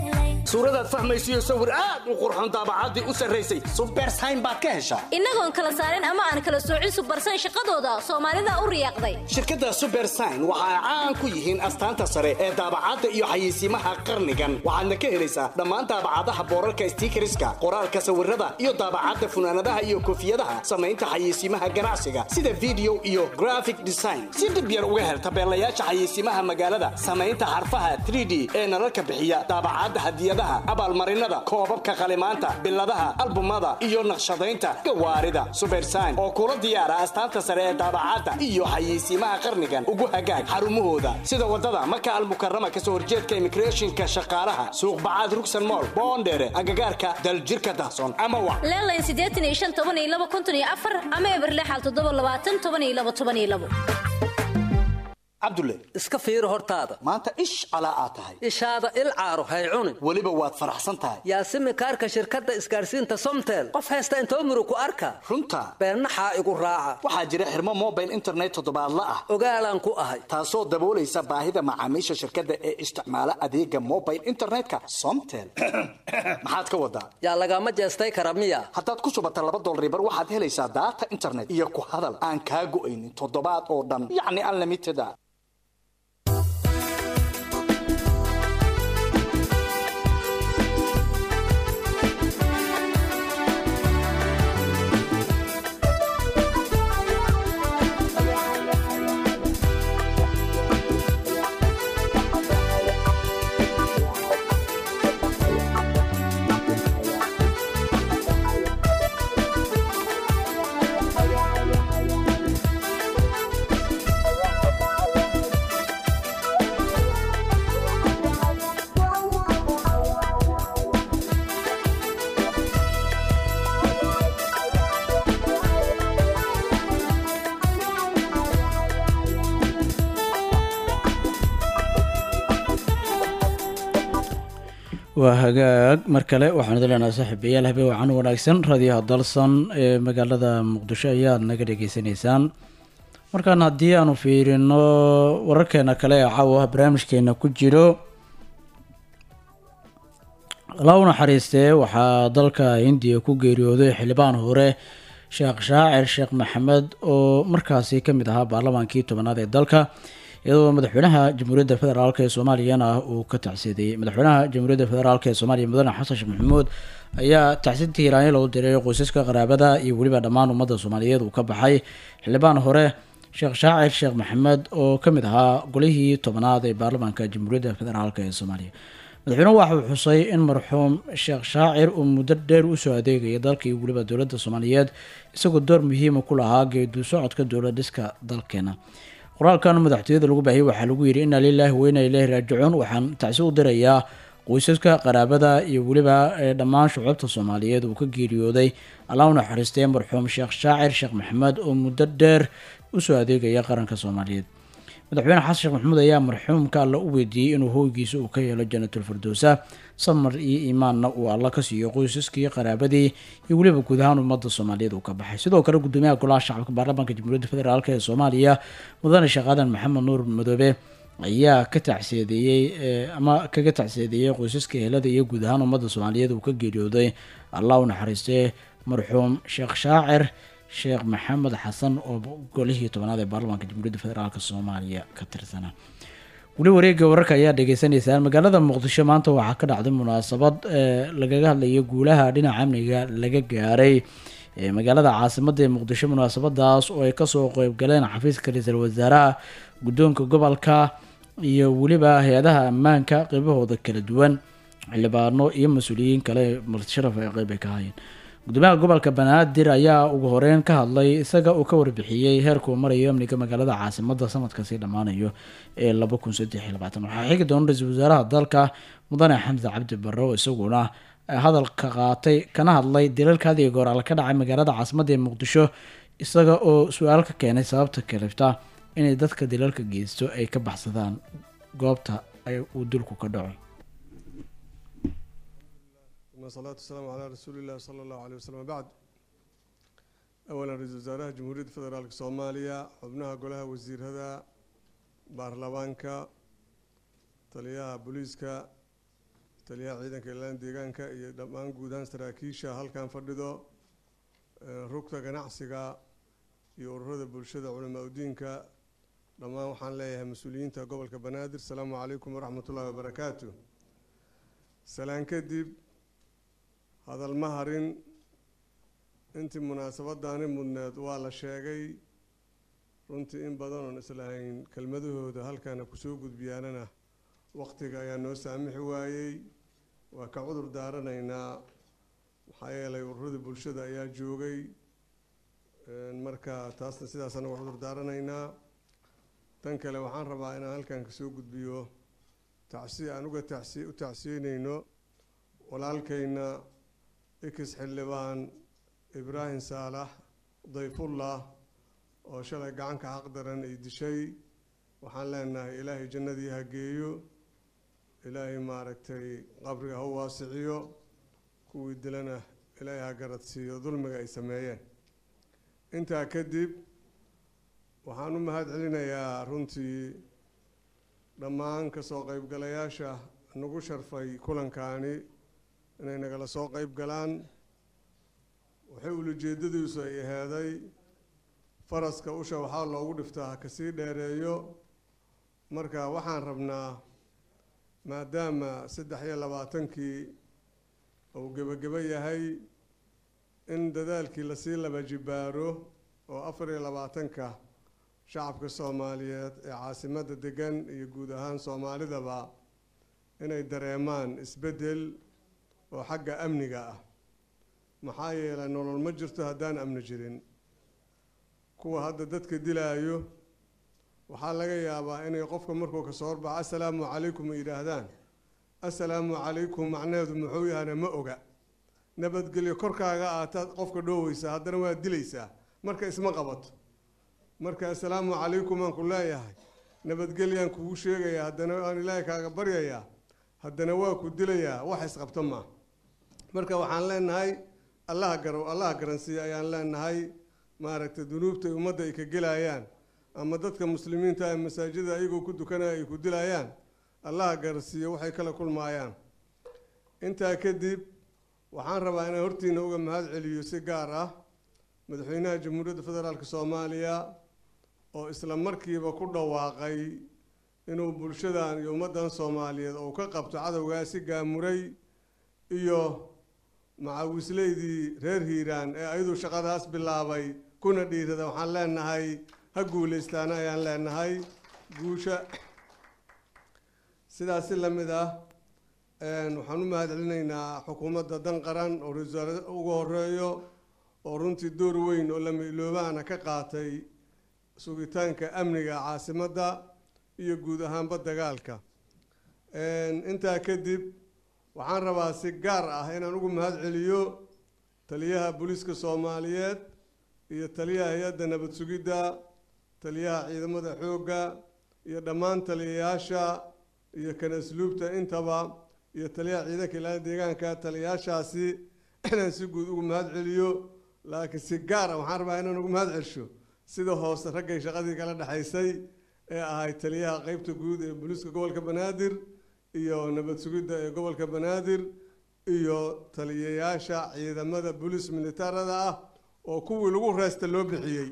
suuradaad fahmaysiyo sawir aad u qurxoon daabacaddii u sarraysay subersayn baad ka heshaa innagoon kala saarin ama aan kala soocin subarsan shaqadooda soomaalida u riyaaqday shirkadda subersign waxa ay caan ku yihiin astaanta sare ee daabacadda iyo xayeysiimaha qarnigan waxaadna ka helaysaa dhammaan daabacadaha boorarka stiikariska qoraalka sawirada iyo daabacadda funaanadaha iyo koofiyadaha samaynta xayeysiimaha ganacsiga sida video iyo graphic design si dhib yar uga hel tabeelayaasha xayeysiimaha magaalada samaynta xarfaha 3d ee nalalka bixiya daabacadda hadiyadaha abaalmarinada koobabka qalimaanta biladaha albumada iyo naqshadaynta gawaarida subersign oo kula diyaara astaanta sare ee daabacadda iyo xayeysiimaha qarnigan ugu hagaag xarumahooda sida wadada maka almukarama kasoo horjeedka immigrationka shaqaalaha suuq bacaad rugsan mool boondheere agagaarka daljirka dahsoon ama wa leelayn siddeetan iyo shan toban iyo laba konton iyo afar ama eberlexal toddoba labaatan toban iyo laba toban iyo labo cabdulle iska fiiri hortaada maanta ish calaa aad tahay ishaada il caaro hay cunin weliba waad faraxsan tahay yaasimi kaarka shirkadda isgaarsiinta somtel qof haysta inta umru ku arka runta beennaxaa igu raaca waxaa jira xirmo mobile internet toddobaadla ah ogaalaan ku ahay taasoo daboolaysa baahida macaamiisha shirkadda ee isticmaala adeega mobile internetka somtel maxaad ka wadaa yaa lagama jeestay kara miya haddaad ku shubata laba dolaribar waxaad helaysaa daata internet iyo ku hadal aan kaa go'aynin toddobaad oo dhan yacni unlimited a waa hagaag mar kale waxaan idin leenahay saaxiibayaal habeen wacan wanaagsan raadiyaha dalsan ee magaalada muqdisho ayaad naga dhagaysanaysaan markaan haddii aanu fiirino wararkeena kale ee caawa barnaamijkeena ku jiro alaa u naxariistee waxaa dalka hindiya ku geeriyooday xildhibaan hore sheekh shaacir sheekh maxamed oo markaasi ka mid ahaa baarlamaankii tobanaad ee dalka iyadoo madaxweynaha jamhuuriyadda federaalk ee soomaaliyana uu ka tacsiidayey madaxweynaha jamhuuriyadda federaalk ee soomaaliya mudane xasan sheekh maxamuud ayaa tacsiintii hiiraanyo lagu diray qoysaska qaraabada iyo weliba dhammaan ummadda soomaaliyeed uu ka baxay xildhibaan hore sheekh shaacir sheekh maxamed oo ka mid ahaa golihii tobanaad ee baarlamaanka jamhuuriyadda federaalk ee soomaaliya madaxweynuhu waxa uu xusay in marxuum sheekh shaacir uu muddo dheer usoo adeegaya dalka iyo weliba dowladda soomaaliyeed isagoo door muhiima ku lahaa geedu socodka dowlad dhiska dalkeena qoraalkan madaxtooyada lagu baahiyey waxaa lagu yidhi inna lilaahi wa inna ilaahi raajicuun waxaan tacsi u dirayaa qoysaska qaraabada iyo weliba dhammaan shucuubta soomaaliyeed uu ka geeriyooday allah u naxariistay marxuum sheekh shaacir sheekh maxamed oo muddo dheer usoo adeegaya qaranka soomaaliyeed madaxweyne xasan sheekh maxamuud ayaa marxuumka alla u weydiiyey inuu hoygiisa uu ka yeelo jannatul firdowsa samar iyo iimaanna uu alla ka siiyo qoysaskii qaraabadii iyo weliba guud ahaan ummadda soomaaliyeed uu ka baxay sidoo kale gudoomiyaha golaha shacabka baarlamaanka jamhuuriyadda federaalk ee soomaaliya mudane sheekh aadan maxamed nuur madoobe ayaa ka tacsiyadeeyey ama kaga tacsiyadeeyey qoysaska ehelada iyo guud ahaan ummadda soomaaliyeed uu ka geeriyooday allah u naxariistee marxuum sheekh shaacir sheekh maxamed xasan oo golihii tobanaad ee baarlamaanka jamhuuriyadda federaalk soomaaliya ka tirsanaa weli wareega wararka ayaa dhegeysaneysaan magaalada muqdisho maanta waxaa ka dhacday munaasabad lagaga hadlayo guulaha dhinaca amniga laga gaaray magaalada caasimada ee muqdisho munaasabadaas oo ay kasoo qeybgaleen xafiiska ra-iisul wasaaraha guddoonka gobolka iyo weliba hay-adaha ammaanka qeybahooda kala duwan xildhibaano iyo mas-uuliyiin kale martisharaf ay qeyb ay ka hayeen gudoomiyaha gobolka banaadir ayaa ugu horeyn ka hadlay isaga uu ka warbixiyey heerkuu marayo amniga magaalada caasimada sanadka sii dhammaanayo ee laba kun saddex iyo labaatan waxaa xigi doona ra-iisul wasaaraha dalka mudane xamse cabdi barre oo isaguna hadalka qaatay kana hadlay dilalkaadii gooraal ka dhacay magaalada caasimada ee muqdisho isaga oo su-aal ka keenay sababta kalifta inay dadka dilalka geysto ay ka baxsadaan goobta ay uu dulku ka dhaco والصلاة والسلام على رسول الله صلى الله عليه وسلم بعد أولا رئيس وزراء جمهورية فدرالك صوماليا حبناها قولها وزير هذا بارلمانكا تليها بوليسكا taliyaha ciidanka ilaalinta deegaanka iyo dhammaan guud ahaan saraakiisha halkan fadhido rugta ganacsiga iyo ururada bulshada culamaa udiinka dhammaan waxaan leeyahay mas-uuliyiinta gobolka banaadir asalaamu calaykum waraxmat ullahi wabarakaatu salaan kadib hadal ma harin intii munaasabadaani mudneed waa la sheegay runtii in badan oon islahayn kelmadahooda halkaana kusoo gudbiyaanana waqtiga ayaa noo saamixi waayey waa ka cudur daaranaynaa maxaa yeelay ururadii bulshada ayaa joogay marka taasna sidaasaan uga cudur daaranaynaa tan kale waxaan rabaa inaan halkan kasoo gudbiyo tacsi aan uga tacsi u tacsiinayno walaalkayna ikis xildhibaan ibraahim saalax dayfullah oo shalay gacanka xaq daran ay dishay waxaan leenahay ilaahay jannadii ha geeyo ilaahay maaragtay qabriga ha waasiciyo kuwii dilana ilaahay ha garad siiyo dulmiga ay sameeyeen intaa kadib waxaan u mahad celinayaa runtii dhammaan kasoo qeybgalayaasha nagu sharfay kulankaani inay nagala soo qeyb galaan waxay ulajeedadiisu ay aheeday faraska usha waxaa loogu dhiftaa ha kasii dheereeyo marka waxaan rabnaa maadaama saddex iyo labaatankii uu gebagebo yahay in dadaalkii lasii laba jibaaro oo afar iyo labaatanka shacabka soomaaliyeed ee caasimadda degan iyo guud ahaan soomaalidaba inay dareemaan isbeddel oo xagga amniga ah maxaa yeelay nolol ma jirto haddaan amni jirin kuwa hadda dadka dilaayo waxaa laga yaabaa inay qofka markuu kasoo horbaxo assalaamu calaykum ay yidhaahdaan assalaamu calaykum macnaheedu muxuu yahana ma oga nabadgelyo korkaaga aataad qofka dhooweysaa haddana waad dilaysaa marka isma qabato marka assalaamu calaykum aan ku leeyahay nabadgelyaan kugu sheegayaa haddana aan ilaahay kaaga baryayaa haddana waa ku dilayaa wax isqabto maa marka waxaan leenahay allaha garow allaha garansiiya ayaan leenahay maaragtay dunuubta ummadda ay ka gelayaan ama dadka muslimiinta ee masaajida ayagoo ku dukanaya ay ku dilayaan allaha garansiiya waxay kala kulmaayaan intaa kadib waxaan rabaa inaan hortiina uga mahad celiyo si gaar ah madaxweynaha jamhuuriyadda federaalk soomaaliya oo isla markiiba ku dhawaaqay inuu bulshadan iyo ummaddan soomaaliyeed uu ka qabto cadowgaasi gaamuray iyo macawisleydii reer hiiraan ee ayadu shaqadaas bilaabay kuna dhiirada waxaan leenahay ha guulaystaana ayaan leenahay guusha sidaasi la mid ah waxaan u mahad celinaynaa xukuumadda dan qaran oo ra-iisul wasaare ugu horeeyo oo runtii door weyn oo lama iloobaana ka qaatay sugitaanka amniga caasimadda iyo guud ahaanba dagaalka intaa kadib waxaan rabaa si gaar ah inaan ugu mahad celiyo taliyaha booliiska soomaaliyeed iyo taliyaha hay-adda nabad sugidda taliyaha ciidamada xoogga iyo dhammaan taliyayaasha iyo kan asluubta intaba iyo taliyaha ciidanka ilaalin deegaanka taliyayaashaasi inaan si guud ugu mahad celiyo laakiin si gaar ah waxaan rabaa inaan ugu mahad celsho sida hoose raggay shaqadii kala dhexaysay ee ahayd taliyaha qeybta guud ee booliiska gobolka banaadir iyo nabad sugidda ee gobolka banaadir iyo taliyayaasha ciidamada booliis militaarada ah oo kuwii lagu reesta loo bixiyey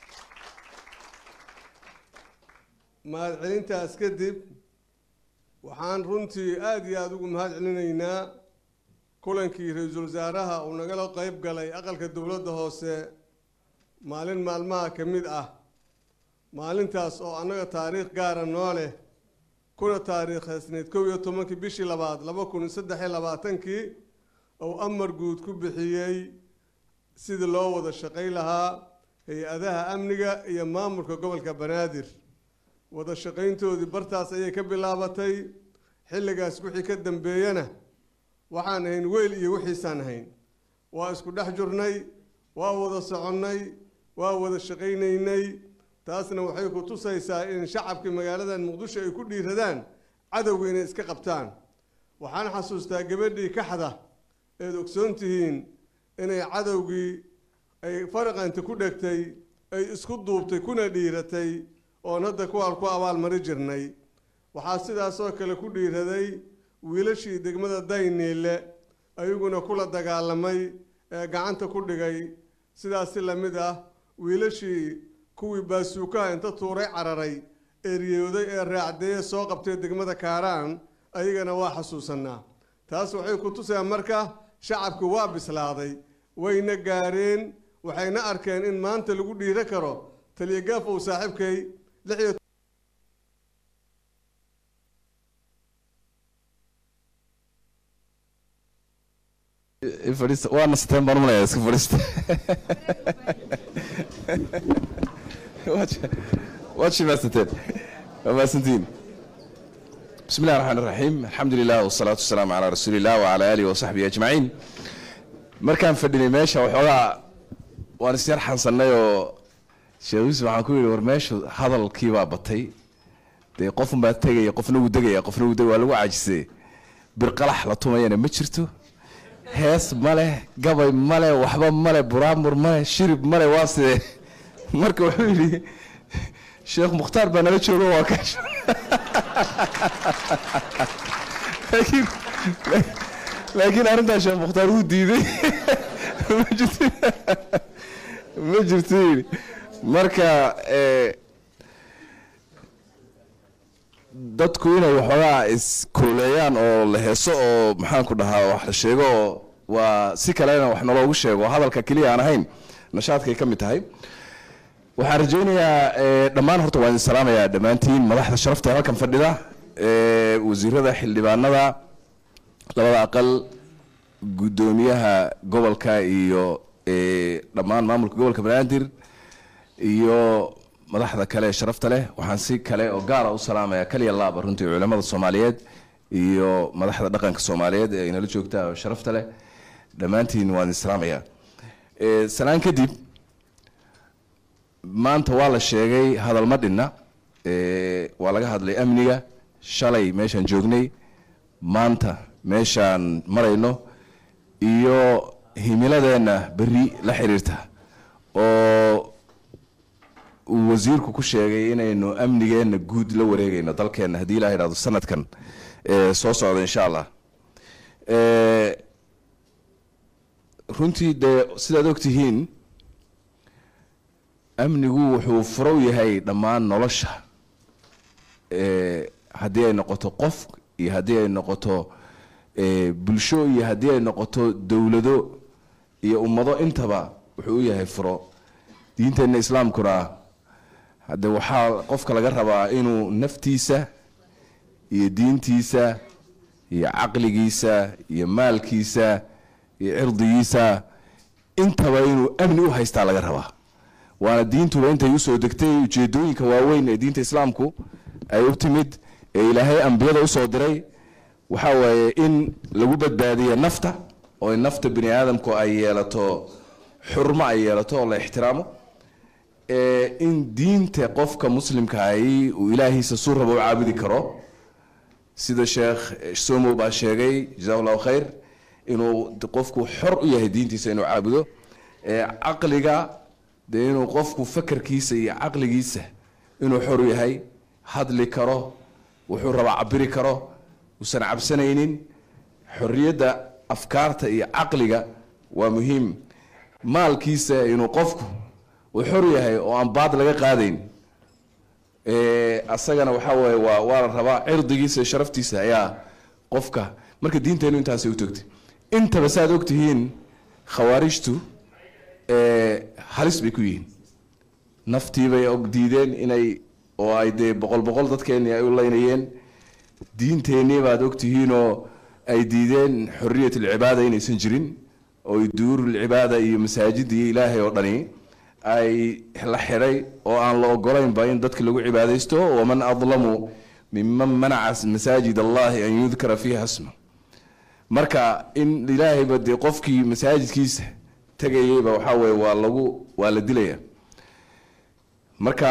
mahadcelintaas kadib waxaan runtii aada iyo aada ugu mahad celinaynaa kulankii ra-iisul wasaaraha uu nagala qeyb galay aqalka dowladda hoose maalin maalmaha ka mid ah maalintaas oo annaga taariikh gaara noo leh kuna taariikhaysnayd kow iyo tobankii bishii labaad laba kun iyo saddex iyo labaatankii uu amar guud ku bixiyey sidii loo wada shaqay lahaa hay-adaha amniga iyo maamulka gobolka banaadir wada shaqayntoodii bartaas ayay ka bilaabatay xilligaas wixii ka dambeeyana waxaan ahayn weyl iyo wixiisaan ahayn waa isku dhex jirnay waa wada soconnay waa wada shaqaynaynay taasna waxay ku tusaysaa in shacabkii magaaladan muqdisho ay ku dhiiradaan cadowga inay iska qabtaan waxaan xasuustaa gabadhii kaxda eed ogsoon tihiin inay cadowgii ay faraqanta ku dhegtay ay isku duubtay kuna dhiiratay oon hadda kuwaan ku abaalmari jirnay waxaa sidaasoo kale ku dhiiraday wiilashii degmada dayniile ayaguna kula dagaalamay ee gacanta ku dhigay sidaas si lamid ah wiilashii kuwii baasuukaha inta tuuray cararay eryooday ee raacdeeye soo qabtay degmada kaaraan ayagana waa xasuusanaa taas waxay ku tusayaan marka shacabku waa bislaaday wayna gaareen waxayna arkeen in maanta lagu dhiiro karo taliya uu saaxiibkay lix iyo fadhiista waa nasteen baan umaleyaa iska fadhiista waad shimaasateen waa mahadsantihiin بسم الله الرحمن الرحيم الحمد لله والصلاة والسلام على رسول الله وعلى آله وصحبه أجمعين markaan fadhinay meesha waxoogaa waan isyar xansannay oo sheekh yuusuf waxaan ku yidhi war meeshu hadalkii baa batay dee qofun baa tegaya qofna wuu degaya qofna wuu degaya waa lagu caajisay birqalax la tumayana ma jirto hees ma leh gabay ma leh waxba ma leh buraamur ma leh shirib ma leh waa sidee marka wuxuu yidhi sheekh mukhtaar baa nala joogo waa kaash laakiin laakiin arrintaa sheekh mukhtaar wuu diiday ma jirto ma jirto yidhi marka dadku inay waxoogaa iskooleeyaan oo la heeso oo maxaanku dhahaa wax la sheego oo waa si kalena wax naloogu sheego hadalka keliya aan ahayn nashaadkay ka mid tahay waxaan rajaynayaa dhammaan horta waan idin salaamayaa dhammaantiin madaxda sharafta ee halkan fadhida wasiirada xildhibaanada labada aqal guddoomiyaha gobolka iyo dhammaan maamulka gobolka banaadir iyo madaxda kale ee sharafta leh waxaan si kale oo gaara u salaamayaa kaliya laaba runtii culamada soomaaliyeed iyo madaxda dhaqanka soomaaliyeed ee inala joogta oo sharafta leh dhammaantiin waan idin salaamayaa salaan kadib maanta waa la sheegay hadal ma dhinna waa laga hadlay amniga shalay meeshaan joognay maanta meeshaan marayno iyo himiladeenna berri la xiriirta oo uu wasiirku ku sheegay inaynu amnigeenna guud la wareegayno dalkeenna haddii ilaha idhahdo sanadkan soo socda insha allah runtii dee sidaad ogtihiin amnigu wuxuu furow yahay dhammaan nolosha haddii ay noqoto qof iyo haddii ay noqoto bulsho iyo haddii ay noqoto dowlado iyo ummado intaba wuxuu u yahay furo diinteenna islaamkuna hadde waxaa qofka laga rabaa inuu naftiisa iyo diintiisa iyo caqligiisa iyo maalkiisa iyo cirdigiisa intaba inuu amni u haystaa laga rabaa waana diintuba intay usoo degtay ujeedooyinka waaweyn ee diinta islaamku ay u timid ee ilaahay ambiyada usoo diray waxa waaye in lagu badbaadiyo nafta oo in nafta bini aadamku ay yeelato xurmo ay yeelato oo la ixtiraamo in diinta qofka muslimka ahi uu ilaahiisa suu rabo u caabudi karo sida sheekh somow baa sheegay jazahu llahu khayr inuu qofku xor u yahay diintiisa inuu caabudo caqliga dee inuu qofku fakarkiisa iyo caqligiisa inuu xor u yahay hadli karo wuxuu rabaa cabiri karo uusan cabsanaynin xorriyadda afkaarta iyo caqliga waa muhiim maalkiisa inuu qofku uu xor yahay oo aan baad laga qaadayn asagana waxaa waaye waa waa la rabaa cirdigiisa iyo sharaftiisa ayaa qofka marka diinteenu intaasay u togtay intaba saaad ogtihiin khawaarijtu halis bay ku yihiin naftiibay og diideen inay oo ay dee boqol boqol dadkeeni ay u laynayeen diinteennii baad ogtihiinoo ay diideen xoriyat alcibaada inaysan jirin oo duurulcibaada iyo masaajida iyo ilaahay oo dhani ay la xidhay oo aan la ogolaynba in dadka lagu cibaadaysto waman adlamu miman manaca masaajid allahi an yudkara fiiha sma marka in ilaahayba dee qofkii masaajidkiisa tegayeyba waxaa weye waa lagu waa la dilaya marka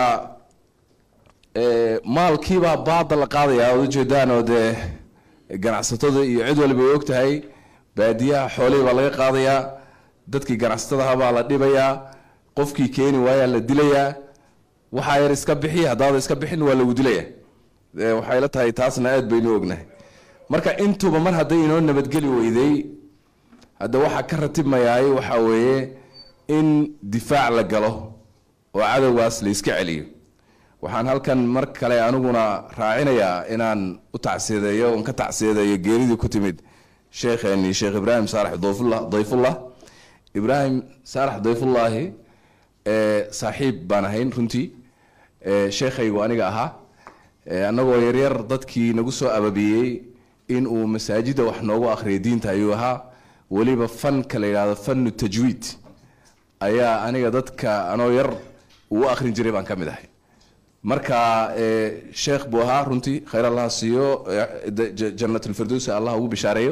maalkiibaa baada la qaadaya oad ujeedaan oo dee ganacsatada iyo cid waliba ay og tahay baadiyaha xoolihii baa laga qaadayaa dadkii ganacsatadaha baa la dhibayaa qofkii keeni waayaa la dilayaa waxaa yar iska bixi haddaada iska bixin waa lagu dilaya waxay la tahay taasna aad baynu ognahay marka intuba mar hadday inoo nabadgeli weyday hadda waxaa ka ratibmayaay waxaa weeye in difaac la galo oo cadowgaas la iska celiyo waxaan halkan mar kale aniguna raacinayaa inaan u tacsiyadeeyo oon ka tacsiyadeeyo geeridii ku timid sheekheeni sheekh ibraahim saalax dayfullah dayfullah ibraahim saalax dayfullaahi ee saaxiib baan ahayn runtii ee sheekhaygu aniga ahaa ee annagoo yaryar dadkii nagu soo ababiyey in uu masaajida wax noogu akhriya diinta ayuu ahaa weliba fanka la yidhahdo fanu tajwiid ayaa aniga dadka anoo yar uu akhrin jiray baan ka mid ahay marka ee, sheekh buu ahaa runtii khayr allah siiyo ee, de- j- jannatulfirdowsi allah ugu bishaareeyo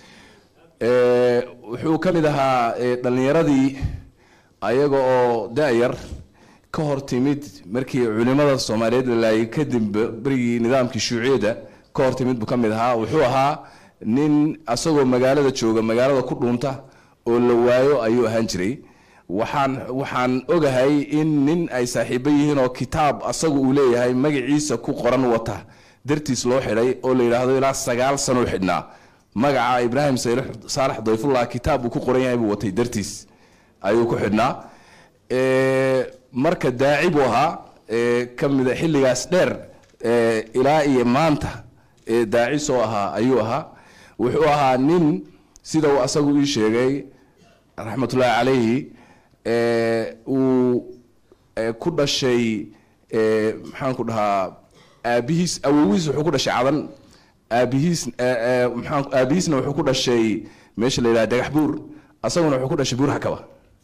ee, wuxuu ka mid ahaa ee, dhallinyaradii ayaga oo da-yar ka hor timid markii culimada soomaaliyeed la laayay kadib berigii nidaamkii shuuciyadda ka hor timid buu ka mid ahaa wuxuu ahaa nin asagoo magaalada jooga magaalada ku dhuunta oo la waayo ayuu ahaan jiray waxaan waxaan ogahay in nin ay saaxiibo yihiin oo kitaab asagu uu leeyahay magaciisa ku qoran wata dartiis loo xidhay oo la yidhaahdo ilaa sagaal sano u xidhnaa magaca ibraahim sayl- saalax dayfullah kitaab uu ku qoran yahay buu watay dartiis ayuu ku xidhnaa Ee, marka daaci buu ahaa ee, ka mida xilligaas dheer ee, ilaa iyo maanta ee daaci soo ahaa ayuu ahaa wuxuu ahaa nin sida uu asagu ii sheegay raxmatullaahi calayhi ee, uu ee, ku dhashay ee, maxaan ku dhahaa aabihiis awowiis wuxuu ku dhashay cadan aabihiis ee, ee, maxaan aabihiisna wuxuu ku dhashay meesha la yidhaha dhagax buur asaguna wuxuu ku dhashay buur xakaba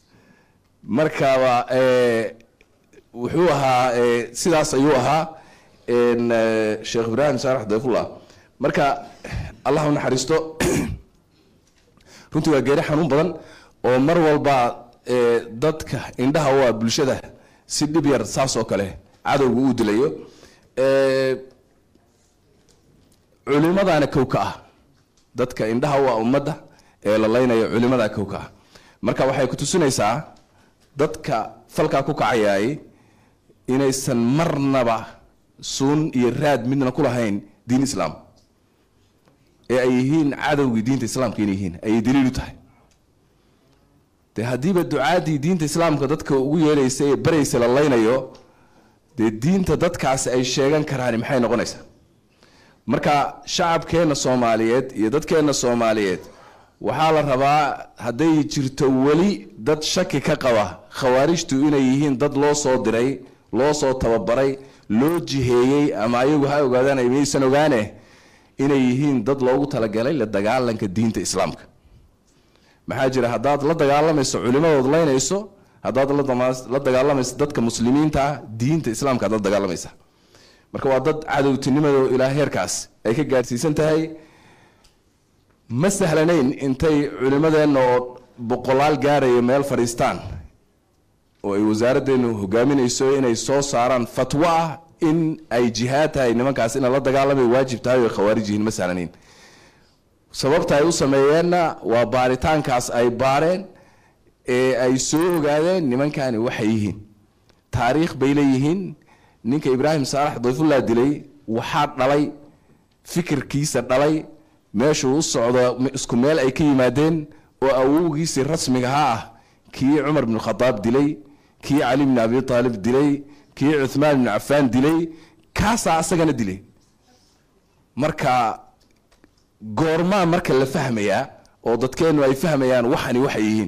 markaba ee, wuxuu ahaa ee, sidaas ayuu ahaa een, ee, sheekh ibraahim saalax dayfullah marka allah u naxariisto runtii waa geeri xanuun badan oo mar walba ee, dadka indhaha u ah bulshada si dhib yar saas oo kale cadowga uu dilayo Ee, culimadaana kow ka ah dadka indhaha u ah ummadda ee la laynayo culimadaa kow ka ah marka waxay ku tusinaysaa dadka falkaa ku kacayaay inaysan marnaba suun iyo raad midna ku lahayn diin islaam ee ay yihiin cadowgii diinta islaamka inay yihiin ayay daliil u tahay dee haddiiba ducaadii diinta islaamka dadka ugu yeelaysa ee baraysa la laynayo dee diinta dadkaasi ay sheegan karaan maxay noqonaysaa marka shacabkeenna soomaaliyeed iyo dadkeenna soomaaliyeed waxaa la rabaa hadday jirto weli dad shaki ka qaba khawaarijtu inay yihiin dad loo soo diray loo soo tababaray loo jiheeyey ama ayagu ha ogaadaan ay maysan ogaane inay yihiin dad loogu talagalay la dagaalanka diinta islaamka maxaa jira haddaad la dagaalamayso culimadood laynayso haddaad la dama- la dagaalamayso dadka muslimiinta ah diinta islaamka aad la dagaalamaysa marka waa dad cadowtinimado ilaa heerkaas ay ka gaadhsiisan tahay ma sahlanayn intay culimadeenna oo boqolaal gaaraya meel fadhiistaan oo ay wasaaraddeenu hogaaminayso inay soo saaraan fatwo ah in ay jihaad tahay nimankaas ina la dagaalamay waajib tahay oo ay khawaarij yihiin ma sahlanayn sababta ay u sameeyeenna waa baaritaankaas ay baareen ee ay soo ogaadeen nimankani waxay yihiin taariikh bay leeyihiin ninka ibraahim saalax dayfullah dilay waxaa dhalay fikirkiisa dhalay meeshuu u socdo isku meel ay ka yimaadeen oo awowgiisii rasmigaha ah kii cumar bn khadaab dilay kii cali bn abi aalib dilay kii cuthmaan bn cafaan dilay kaasaa asagana dilay marka goormaa marka la fahmayaa oo dadkeennu ay fahmayaan waxani waxay yihiin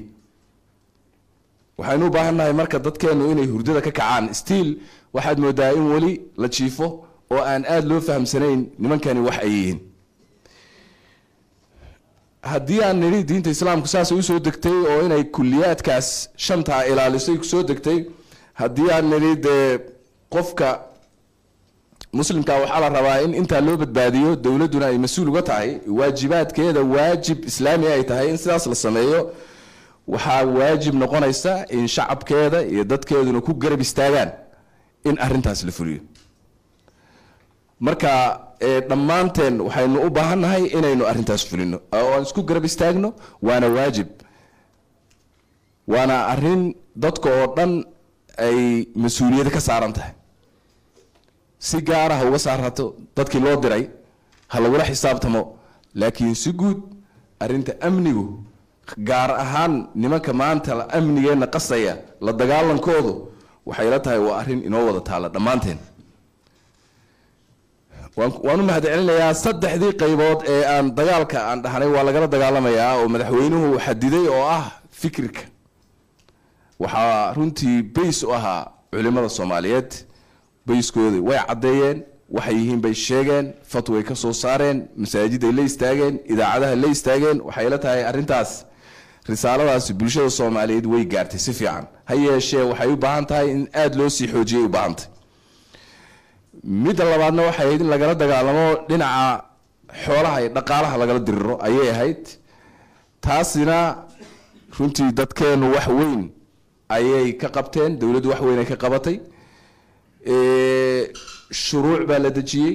waxaynu u baahannahay marka dadkeennu inay hurdada ka kacaan stiil waxaad moodaa in weli la jiifo oo aan aada loo fahamsanayn nimankani wax ay yihiin haddii aan nidhi diinta islaamku saasay usoo degtay oo inay kuliyaadkaas shantaa ilaalisay kusoo degtay haddii aan nidhi dee qofka muslimka waxaa la rabaa in intaa loo badbaadiyo dowladduna ay mas-uul uga tahay waajibaadkeeda waajib islaami ay tahay in sidaas la sameeyo waxaa waajib noqonaysa in shacabkeeda iyo dadkeeduna ku garab istaagaan in arintaas la fuliyo marka ee, dhammaanteen waxaynu u baahannahay inaynu arintaas fulino oo aan isku garab istaagno waana waajib waana arin dadka oo dhan ay mas-uuliyada ka saaran tahay si gaara ha uga saarato dadkii loo diray ha lagula xisaabtamo laakiin si guud arrinta amnigu gaar ahaan nimanka maanta la- amnigeenna qasaya la dagaalankoodu waxay la tahay waa arrin inoo wada taalla dhammaanteen waan waan u mahadcelinayaa saddexdii qaybood ee aan dagaalka aan dhahnay waa lagala dagaalamayaa oo madaxweynuhu xadiday oo ah fikirka waxaa runtii bays u ahaa culimada soomaaliyeed bayskoodii way caddeeyeen waxay yihiin bay sheegeen fatway ka soo saareen masaajiday la istaageen idaacadaha la istaageen waxay la tahay arrintaas risaaladaasi bulshada soomaaliyeed way gaartay si fiican ha yeeshee waxay u baahan tahay in aada loo sii xoojiyay u baahan tahay midda labaadna waxay ahayd in lagala dagaalamo dhinaca xoolaha iyo dhaqaalaha lagala diriro ayay ahayd taasina runtii dadkeenu wax weyn ayay ka qabteen dowladdu wax weyn ay ka qabatay Ee, shuruuc baa la dejiyey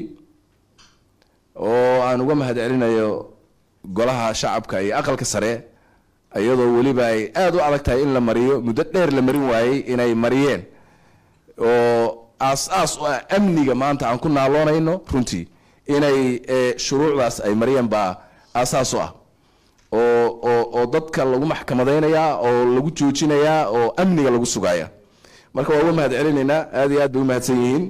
oo aan uga mahad celinayo golaha shacabka iyo aqalka sare iyadoo weliba ay aada u adag tahay in la mariyo muddo dheer la marin waayey inay mariyeen oo aas-aas u ah amniga maanta aan ku naaloonayno runtii inay ee, shuruucdaas ay mariyeen baa aasaas u ah oo oo oo dadka lagu maxkamadaynayaa oo lagu joojinayaa oo amniga lagu sugaya marka waa uga mahad celinaynaa aada iyo aad bay u mahadsan yihiin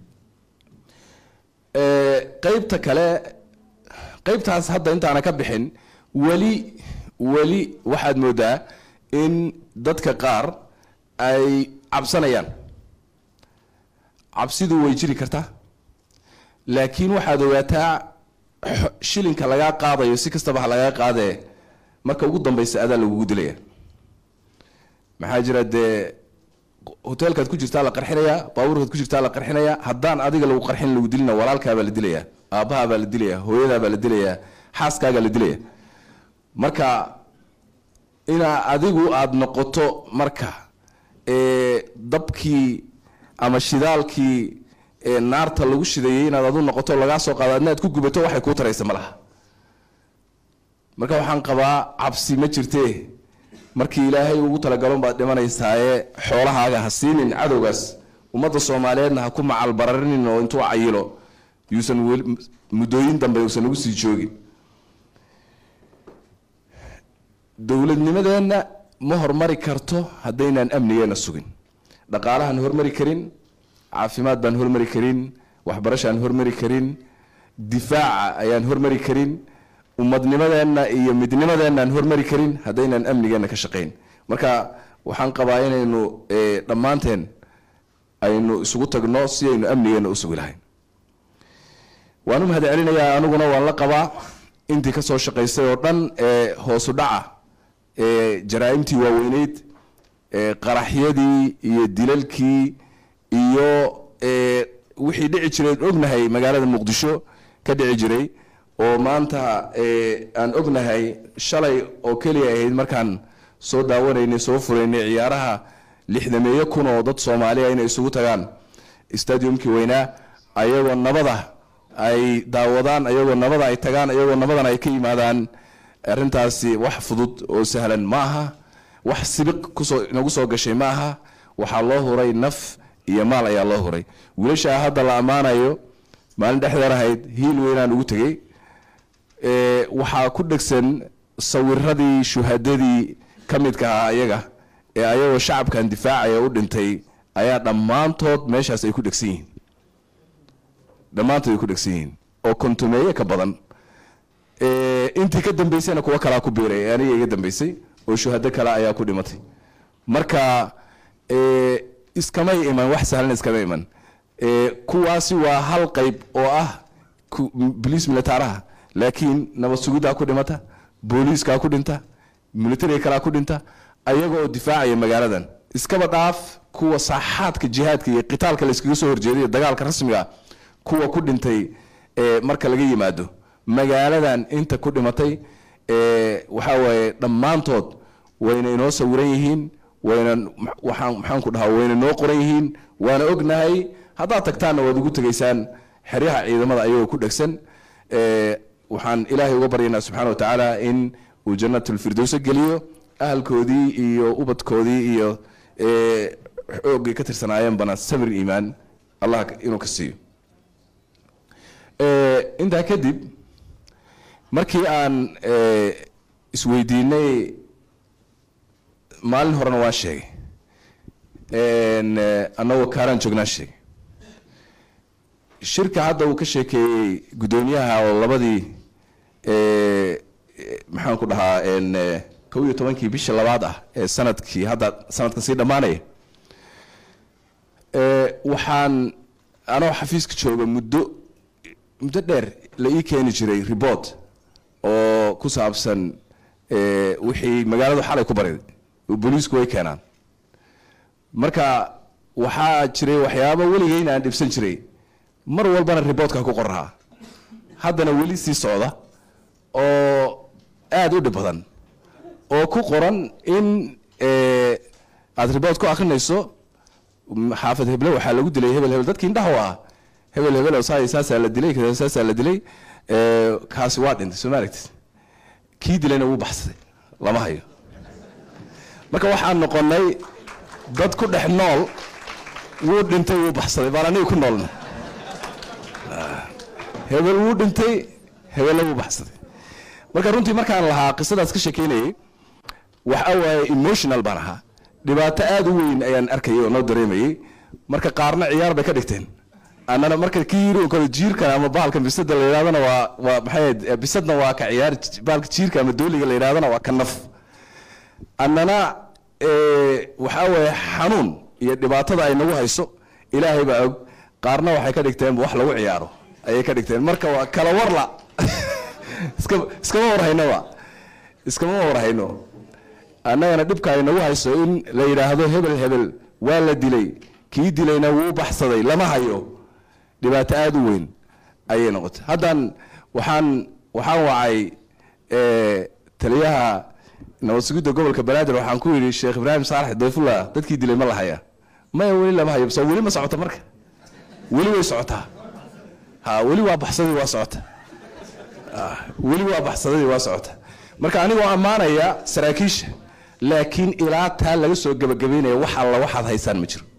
Ee, qeybta kale qeybtaas hadda intaana ka bixin weli weli waxaad moodaa in dadka qaar ay cabsanayaan cabsidu way jiri kartaa laakiin waxaad ogaataa xo- shilinka lagaa qaadayo si kastaba ha lagaa qaadee marka ugu dambeysa adaa lagugu dilaya maxaa jira dee hoteelkaad ku jirtaa la qarxinayaa baabuurkaad ku jirtaa la qarxinayaa haddaan adiga lagu qarxin lagu dilina walaalkaabaa la dilayaa aabbahaabaa la dilayaa hooyadaabaa la dilayaa xaaskaagaa la dilaya marka inaa adigu aada noqoto marka ee dabkii ama shidaalkii ee naarta lagu shidayay inaad adu noqoto lagaa soo qaado adna aad ku gubato waxay kuu taraysa ma laha marka waxaan qabaa cabsi ma jirtee markii ilaahay ugu talagalon baad dhimanaysaaye xoolahaaga ha siinin cadowgaas ummadda soomaaliyeedna ha ku macalbararinin oo intuu cayilo yuusan weli muddooyin dambe uusan ugu sii joogin dowladnimadeenna ma hormari karto haddaynaan amnigeena sugin dhaqaalahaan hormari karin caafimaad baan hormari karin waxbarashaan hormari karin difaaca ayaan hormari karin ummadnimadeenna iyo midnimadeenaan hormari karin haddaynaan amnigeena ka shaqayn marka waxaan qabaa inaynu eh, dhammaanteen aynu isugu tagno si aynu amnigeena u sugi lahayn waan u mahad celinayaa aniguna waan la qabaa intii kasoo shaqaysay oo dhan ee hoosu dhaca ee jaraa'imtii waaweyneyd ee qaraxyadii iyo dilalkii iyo ee wixii dhici jiray ognahay magaalada muqdisho ka dhici jiray oo maanta ee aan ognahay shalay oo keliya ahayd markaan soo daawanaynay soo furaynay ciyaaraha lixdameeyo kun oo dad soomaaliya inay isugu tagaan stadiumkii weynaa ayagoo nabada ay daawadaan ayagoo nabada ay tagaan ayagoo nabadan ay ka yimaadaan arrintaasi wax fudud oo sahlan ma aha wax sibiq kusoo inagu soo gashay ma aha waxaa loo huray naf iyo maal ayaa loo huray wiilashaa hadda la ammaanayo maalin dhexdeer ahayd hiil weynaan ugu tegey ee, waxaa ku dhegsan sawiradii shuhadadii ka midka ahaa ayaga ee ayagoo shacabkan difaacaya u dhintay ayaa dhammaantood meeshaas ay ku dhegsan yihiin dhammaantood ay ku dhegsan yihiin oo kontumeeye ka badan Ee, intii ka dambeysayna kuwa kalaa ku biiray ee aniga iga dambeysay oo shuhado kale ayaa ku dhimatay marka ee, iskamay iman wax sahlan iskama iman Ee, kuwaasi waa hal qayb oo ah ku- boliis militaaraha laakiin nabad sugiddaa ku dhimata booliiskaa ku dhinta militariga kalaa ku dhinta ayaga oo difaacaya magaaladan iskaba dhaaf kuwa saaxaadka jihaadka iyo qitaalka la iskaga soo horjeeday iyo dagaalka rasmiga ah kuwa ku dhintay ee, marka laga yimaado magaaladan inta ku dhimatay ee, waxaa waaye dhammaantood wayna inoo sawiran yihiin wayna waxaan maxaan ku dhahaa wayna noo qoran yihiin waana ognahay haddaad tagtaanna waad ugu tegaysaan xeryaha ciidamada ayagoo ku dhegsan ee, waxaan ilaahay uga baryaynaa subxaana wa tacaala in uu jannatulfirdowsa geliyo ahalkoodii iyo ubadkoodii iyo ee, xoogay ka tirsanaayeenbana samir iimaan allah inuu ka siiyo Ee, intaa kadib markii aan eh, isweydiinay maalin horena waan sheegay En, eh, annagoo kaaraan joognaan sheegay shirka hadda uu ka sheekeeyey guddoomiyaha oo labadii eh, eh, maxaan ku dhahaa en, eh, kow iyo tobankii bisha labaad ah ee sanadkii hadda sanadka sii dhammaanaya Eh, waxaan anoo xafiiska jooga muddo muddo dheer la ii keeni jiray report oo ku saabsan eh, wixii magaaladu xalay ku bariday oo booliisku way keenaan marka waxaa jiray waxyaabo weligeyna aan dhibsan jiray mar walbana reportka ku qoraa haddana weli sii socda oo aada u dhib badan oo ku qoran in eh, aad report ku akrinayso m- xaafad heble waxaa lagu dilay hebel hebel dadkii indhaha u ah hebel hebel oo saa- saasaa la dilay kadaa saasaa la dilay eh, kaasi waa dhintay soo ma aragtid kii dilayna wuu baxsaday lama hayo marka waxaan noqonay dad ku dhex nool wuu dhintay wuu baxsaday baan aniga ku noolna Ah, hebel wuu dhintay hebelna wuu baxsaday marka runtii markaan lahaa qisadaas ka sheekeynayay waxa waaye emotional baan ahaa dhibaato aada u weyn ayaan arkayay oo noo dareemayay marka qaarna ciyaar bay ka dhigteen annana marka kii yiri oo kale jiirka ama bahalka bisada la yidhahdana waa waa maxay ahayd, eh, bisadna waa ka ciyaar bahalka jiirka ama dooliga la yidhahdana waa ka naf annana eh, waxaa weeye xanuun iyo dhibaatada ay nagu hayso ilaahay baa og qaarna waxay ka dhigteen wax lagu ciyaaro ayay ka dhigteen marka waa kala warla iska iskama warhaynaba iskama warhayno annagana dhibka ay nagu hayso in la yidhaahdo hebel hebel waa la dilay kii dilayna wuu baxsaday lama hayo dhibaato aada u weyn ayay noqotay haddan waxaan waxaan wacay eh, taliyaha nabad sugidda gobolka banaadir waxaan ku yidhi sheekh ibraahim saalax dayfullah dadkii dilay ma la haya maya weli lama hayo so weli ma socota marka weli way socotaa ha weli waa baxsadii waa socota Ah, weli waa baxsadadii waa socota marka anigoo ammaanaya saraakiisha laakiin ilaa taa laga soo gebagabeynaya wax alla waxaad haysaan ma jiro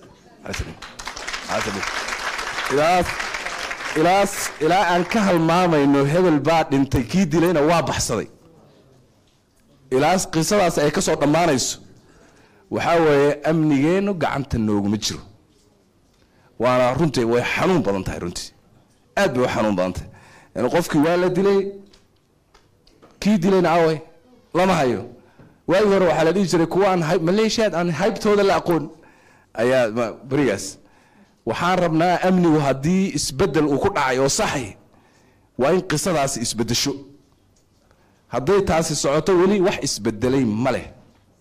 ilaas ilaas ilaa aan ka halmaamayno hebel baa dhintay kii dilayna waa baxsaday ilaas qisadaas ay ka soo dhammaanayso waxaa weeye amnigeennu gacanta nooguma jiro waana runtii way xanuun badan tahay runtii aad bay u xanuun badan tahay yani qofkii waa la dilay kii dilayna away lama hayo waagii hore waxaa la dhihi jiray kuwa aan hayb- maleeshiyaad aan haybtooda la aqoon ayaa ma- berigaas waxaan rabnaa amnigu haddii isbedel uu ku dhacay oo saxay waa in qisadaasi isbedesho hadday taasi socoto weli wax isbedelay ma leh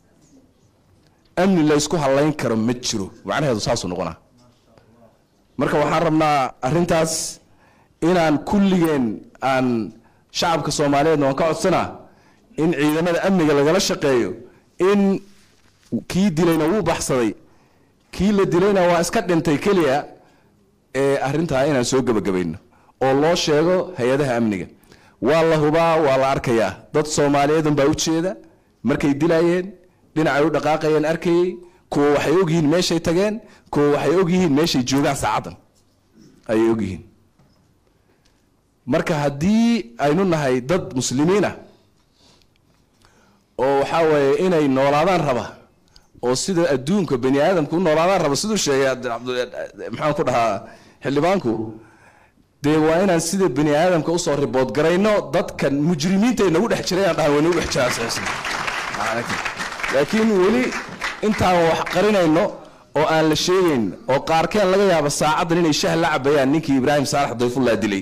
amni laysku halayn karo ma jiro macnaheedu saasuu noqonaa marka waxaan rabnaa arrintaas inaan kulligeen aan shacabka soomaaliyeedna waan ka codsanaa in ciidamada amniga lagala shaqeeyo in kii dilayna wuu baxsaday kii la dilayna waa iska dhintay keliya ee arrintaa inaan soo gebagabayno oo loo sheego hay-adaha amniga waa la hubaa waa la arkayaa dad soomaaliyeedun baa u jeeda markay dilayeen dhinacay u dhaqaaqayeen arkayey kuwa waxay ogyihiin meeshay tageen kuwa waxay ogyihiin meeshay joogaan saacaddan ayay ogyihiin marka haddii aynu nahay dad muslimiin ah oo waxaa weeye inay noolaadaan raba oo sida adduunka bani aadamku u noolaadaan raba siduu sheegay Cabdi- Cabdi- maxaan ku dhahaa xildhibaanku dee waa inaan sida bani aadamka usoo ribood garayno dadkan mujrimiinta ay nagu dhex jirayaan dhahan way nagu dhex jiraan saxiixsan. laakiin weli intaan wax qarinayno oo aan la sheegayn oo qaarkeen laga yaabo saacaddan inay shah la cabayaan ninkii ibraahim saalax dayfullah dilay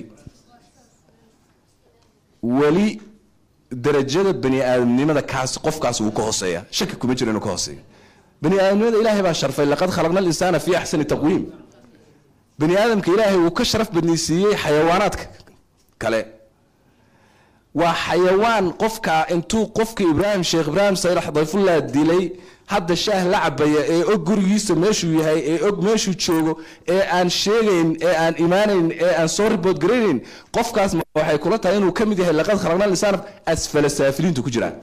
weli darajada bani aadamnimada kaas qofkaas wuu ka hooseeya shaki kuma jiro inuu ka hooseeyo bani aadamnimada ilaahay baa sharfay laqad khalaqna alinsaana fi axsani taqwiim bani aadamka ilaahay uu ka sharaf badnaysiiyey xayawaanaadka kale waa xayawaan qofka intuu qofka ibraahim sheekh ibraahim saylax dayfullah dilay hadda shaah la cabaya ee og gurigiisa meeshuu yahay ee og meeshuu joogo ee aan sheegayn ee aan imaanayn ee aan soo ribood garaynayn qofkaas ma waxay kula tahay inuu ka mid yahay laqad khalaqna lisaana asfala saafiliintu ku jiraan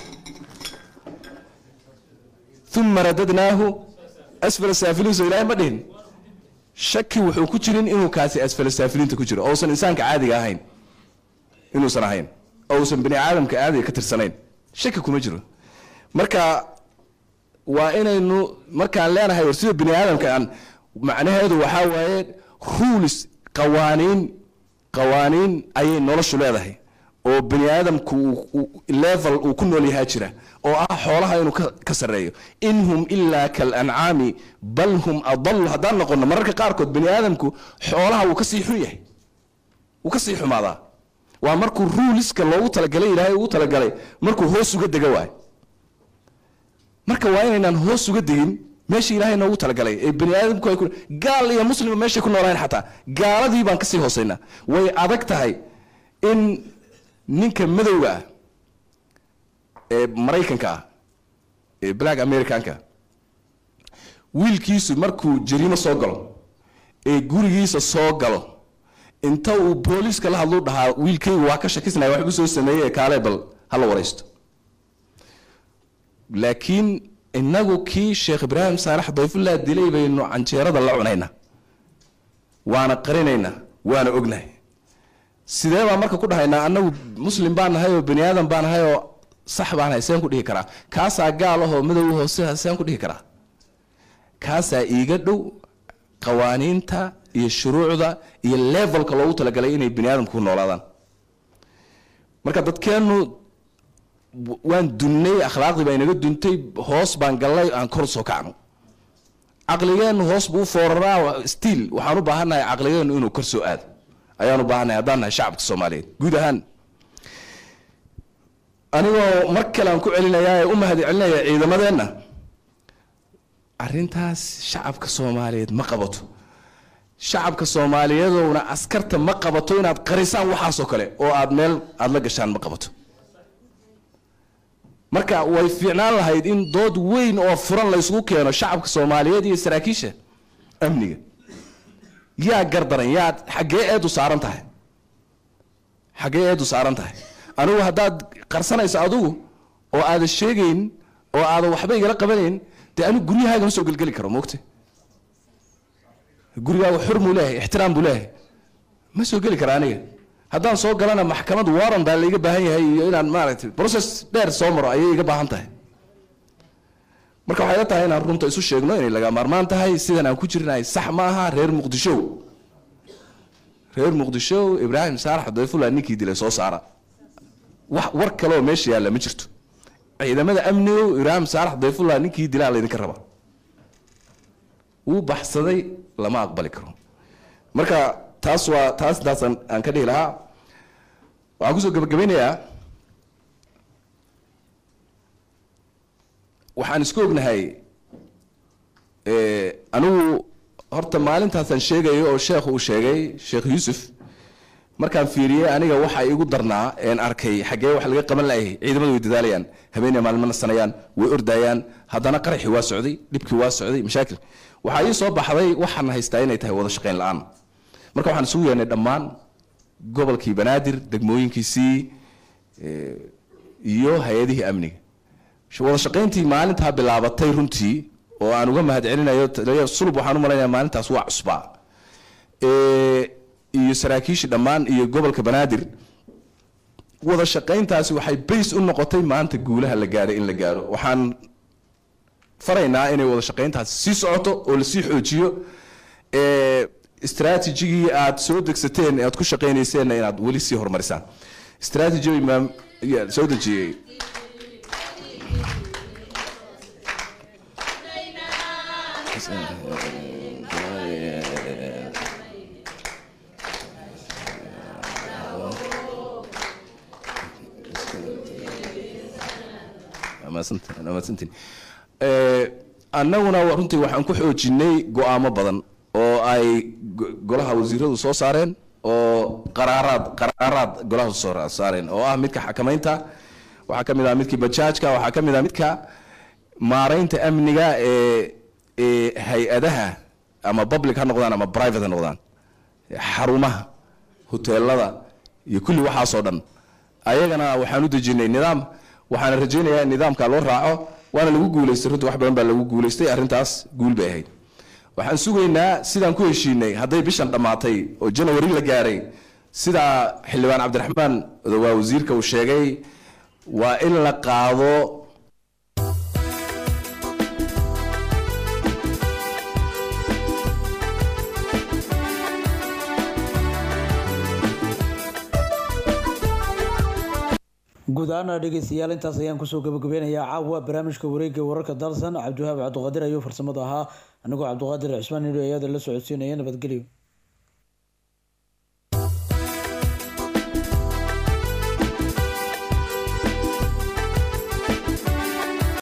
uma radadnaahu asfala saafiliin soo ilaahay ma dhihin shaki wuxuu ku jirin inuu kaasi asfala saafiliinta ku jiro ousan insaanka caadiga ahayn inuusan ahayn oo uusan bani aadamka aadaya ka tirsanayn shaki kuma jiro marka waa inaynu markaan leenahay war sida bani aadamka aan macnaheedu waxaa waaye rules qawaaniin qawaaniin ayay noloshu leedahay oo bani aadamku uu- uu- level uu ku nool yahaa jira oo ah xoolaha inuu ka- ka sarreeyo in hum ilaa kalancaami bal hum adalu haddaan noqono mararka qaarkood bani aadamku xoolaha wuu kasii xun yahay wuu kasii xumaadaa waa markuu ruuliska loogu talagalay ilaahay ugu talagalay markuu hoos uga dega waay marka waa inaynaan hoos uga degin meesha ilaahay noogu talagalay ee bani aadamku ay ku gaal iyo muslim meeshay ku noolayn xataa gaaladii baan kasii hoosaynaa way adag tahay in ninka madowga ah ee maraykanka ah ee black americanka wiilkiisu markuu jariimo soo galo ee gurigiisa soo galo inta uu booliiska la hadlu dhahaa wiilkaygu waa ka shakisnaya wax igu soo sameeyey kaale bal hala waraysto laakiin inagu kii sheekh ibraahim saalax dayfullah dilay baynu canjeerada la cunaynaa waana qarinaynaa waana ognahay sidee baan marka ku dhahaynaa annagu muslim baan nahay oo bani aadam baan nahay oo sax baan nahay seen ku dhihi karaa kaasaa gaal ahoo madow ahoo sidaas seen ku dhihi karaa kaasaa iiga dhow qawaaniinta iyo shuruucda iyo levelka loogu talagalay inay bani aadamku ku noolaadaan marka dadkeennu w- waan dunnay akhlaaqdii baa inaga duntay hoos baan gallay aan kor soo kacno caqligeennu hoos buu u fooraraa stiil waxaan u baahannahay caqligeennu inuu kor soo aado ayaan u baahannahay haddaan nahay shacabka soomaaliyeed guud ahaan anigoo mar kale aan ku celinayaa ee u mahad celinaya ciidamadeenna arrintaas shacabka soomaaliyeed ma qabato shacabka soomaaliyeedowna askarta ma qabato inaad qarisaan waxaasoo kale oo aad meel aad la gashaan ma qabato marka way fiicnaan lahayd in dood weyn oo furan la isugu keeno shacabka soomaaliyeed iyo saraakiisha amniga yaa gardaran yaa xaggee eedu saaran tahay xaggee eedu saaran tahay anigu haddaad qarsanayso adigu oo aadan sheegayn oo aadan waxba igala qabanayn dee anigu guryahaaga ma soo gelgeli karo moogte gurigaaga xur muu leeyahay ixtiraam buu leeyahay ma soo geli kara aniga haddaan soo galana maxkamad waran baa laiga baahan yahay iyo inaan maaragtay process dheer soo maro ayay iga baahan tahay marka waxay la tahay inaan runta isu sheegno inay laga maarmaan tahay sidan aan ku jirnahay sax ma aha reer muqdisho reer muqdisho ibraahim saalax dayfullah ninkii dilay soo saara wax war kaleoo meesha yaalla ma jirto ciidamada amnigo ibraahim saalax dayfullah ninkii dilaa laydinka rabaa wuu baxsaday lama aqbali karo marka taas waa taas intaas aan aan ka dhihi lahaa waxaan kusoo gabagabeynayaa waxaan isku ognahay eh, anigu horta maalintaasaan sheegayo oo sheekhu uu sheegay sheekh yuusuf markaan fiiriyey aniga waxa igu darnaa een arkay xaggee wax laga qaban laayay ciidamadu way dadaalayaan habeenay maalmo nasanayaan way ordayaan haddana qaraxii waa socday dhibkii waa socday mashaakil waxaa ii soo baxday waxaan haystaa inay tahay wada shaqayn la-aan marka waxaan isugu yeernay dhammaan gobolkii banaadir degmooyinkiisii eh, iyo hay-adihii amniga Sh- wada shaqayntii maalintaa bilaabatay runtii oo aan uga mahad celinayo taliya sulub waxaan u malaynayaa maalintaas waa cusbaa Eh, iyo saraakiishii dhammaan iyo gobolka banaadir wada shaqayntaasi waxay bays u noqotay maanta guulaha la gaaray in la gaaro waxaan faraynaa inay wada shaqayntaasi sii socoto oo lasii xoojiyo Eh, istaraatijigii aad soo degsateen ee aad ku shaqaynayseenna inaad weli sii horumarisaan istaraatiji imaam yaa soo dejiyey Mahadsantahay, mahadsantihin. Eh, annaguna wa- runtii waxaan ku xoojinay go'aamo badan oo ay go- golaha wasiiradu soo saareen oo qaraaraad qaraaraad golaha soo saareen oo ah midka xakamaynta waxaa ka mid ah midkii bajaajka waxaa ka mid ah midka maaraynta amniga ee ee hay-adaha ama public ha noqdaan ama private ha noqdaan xarumaha hoteelada iyo kulli waxaasoo dhan ayagana waxaan u dejinay nidaam waxaana rajaynayaa in nidaamka loo raaco waana lagu guulaystay runtii wax badan baa lagu guulaystay arrintaas guul bay ahayd waxaan sugaynaa sidaan ku heshiinay hadday bishan dhammaatay oo janawari la gaaray sidaa xildhibaan cabdiraxmaan waa wasiirka uu sheegay waa in la qaado guud ahaana dhegeystayaal intaas ayaan kusoo gabagabeynayaa caawa barnaamijka wareegga wararka dalsan cabdiwahaab cabdiqaadir ayuu farsamada ahaa anigoo cabdiqaadir cismaan nidho ayada la socodsiinaya nabadgelyo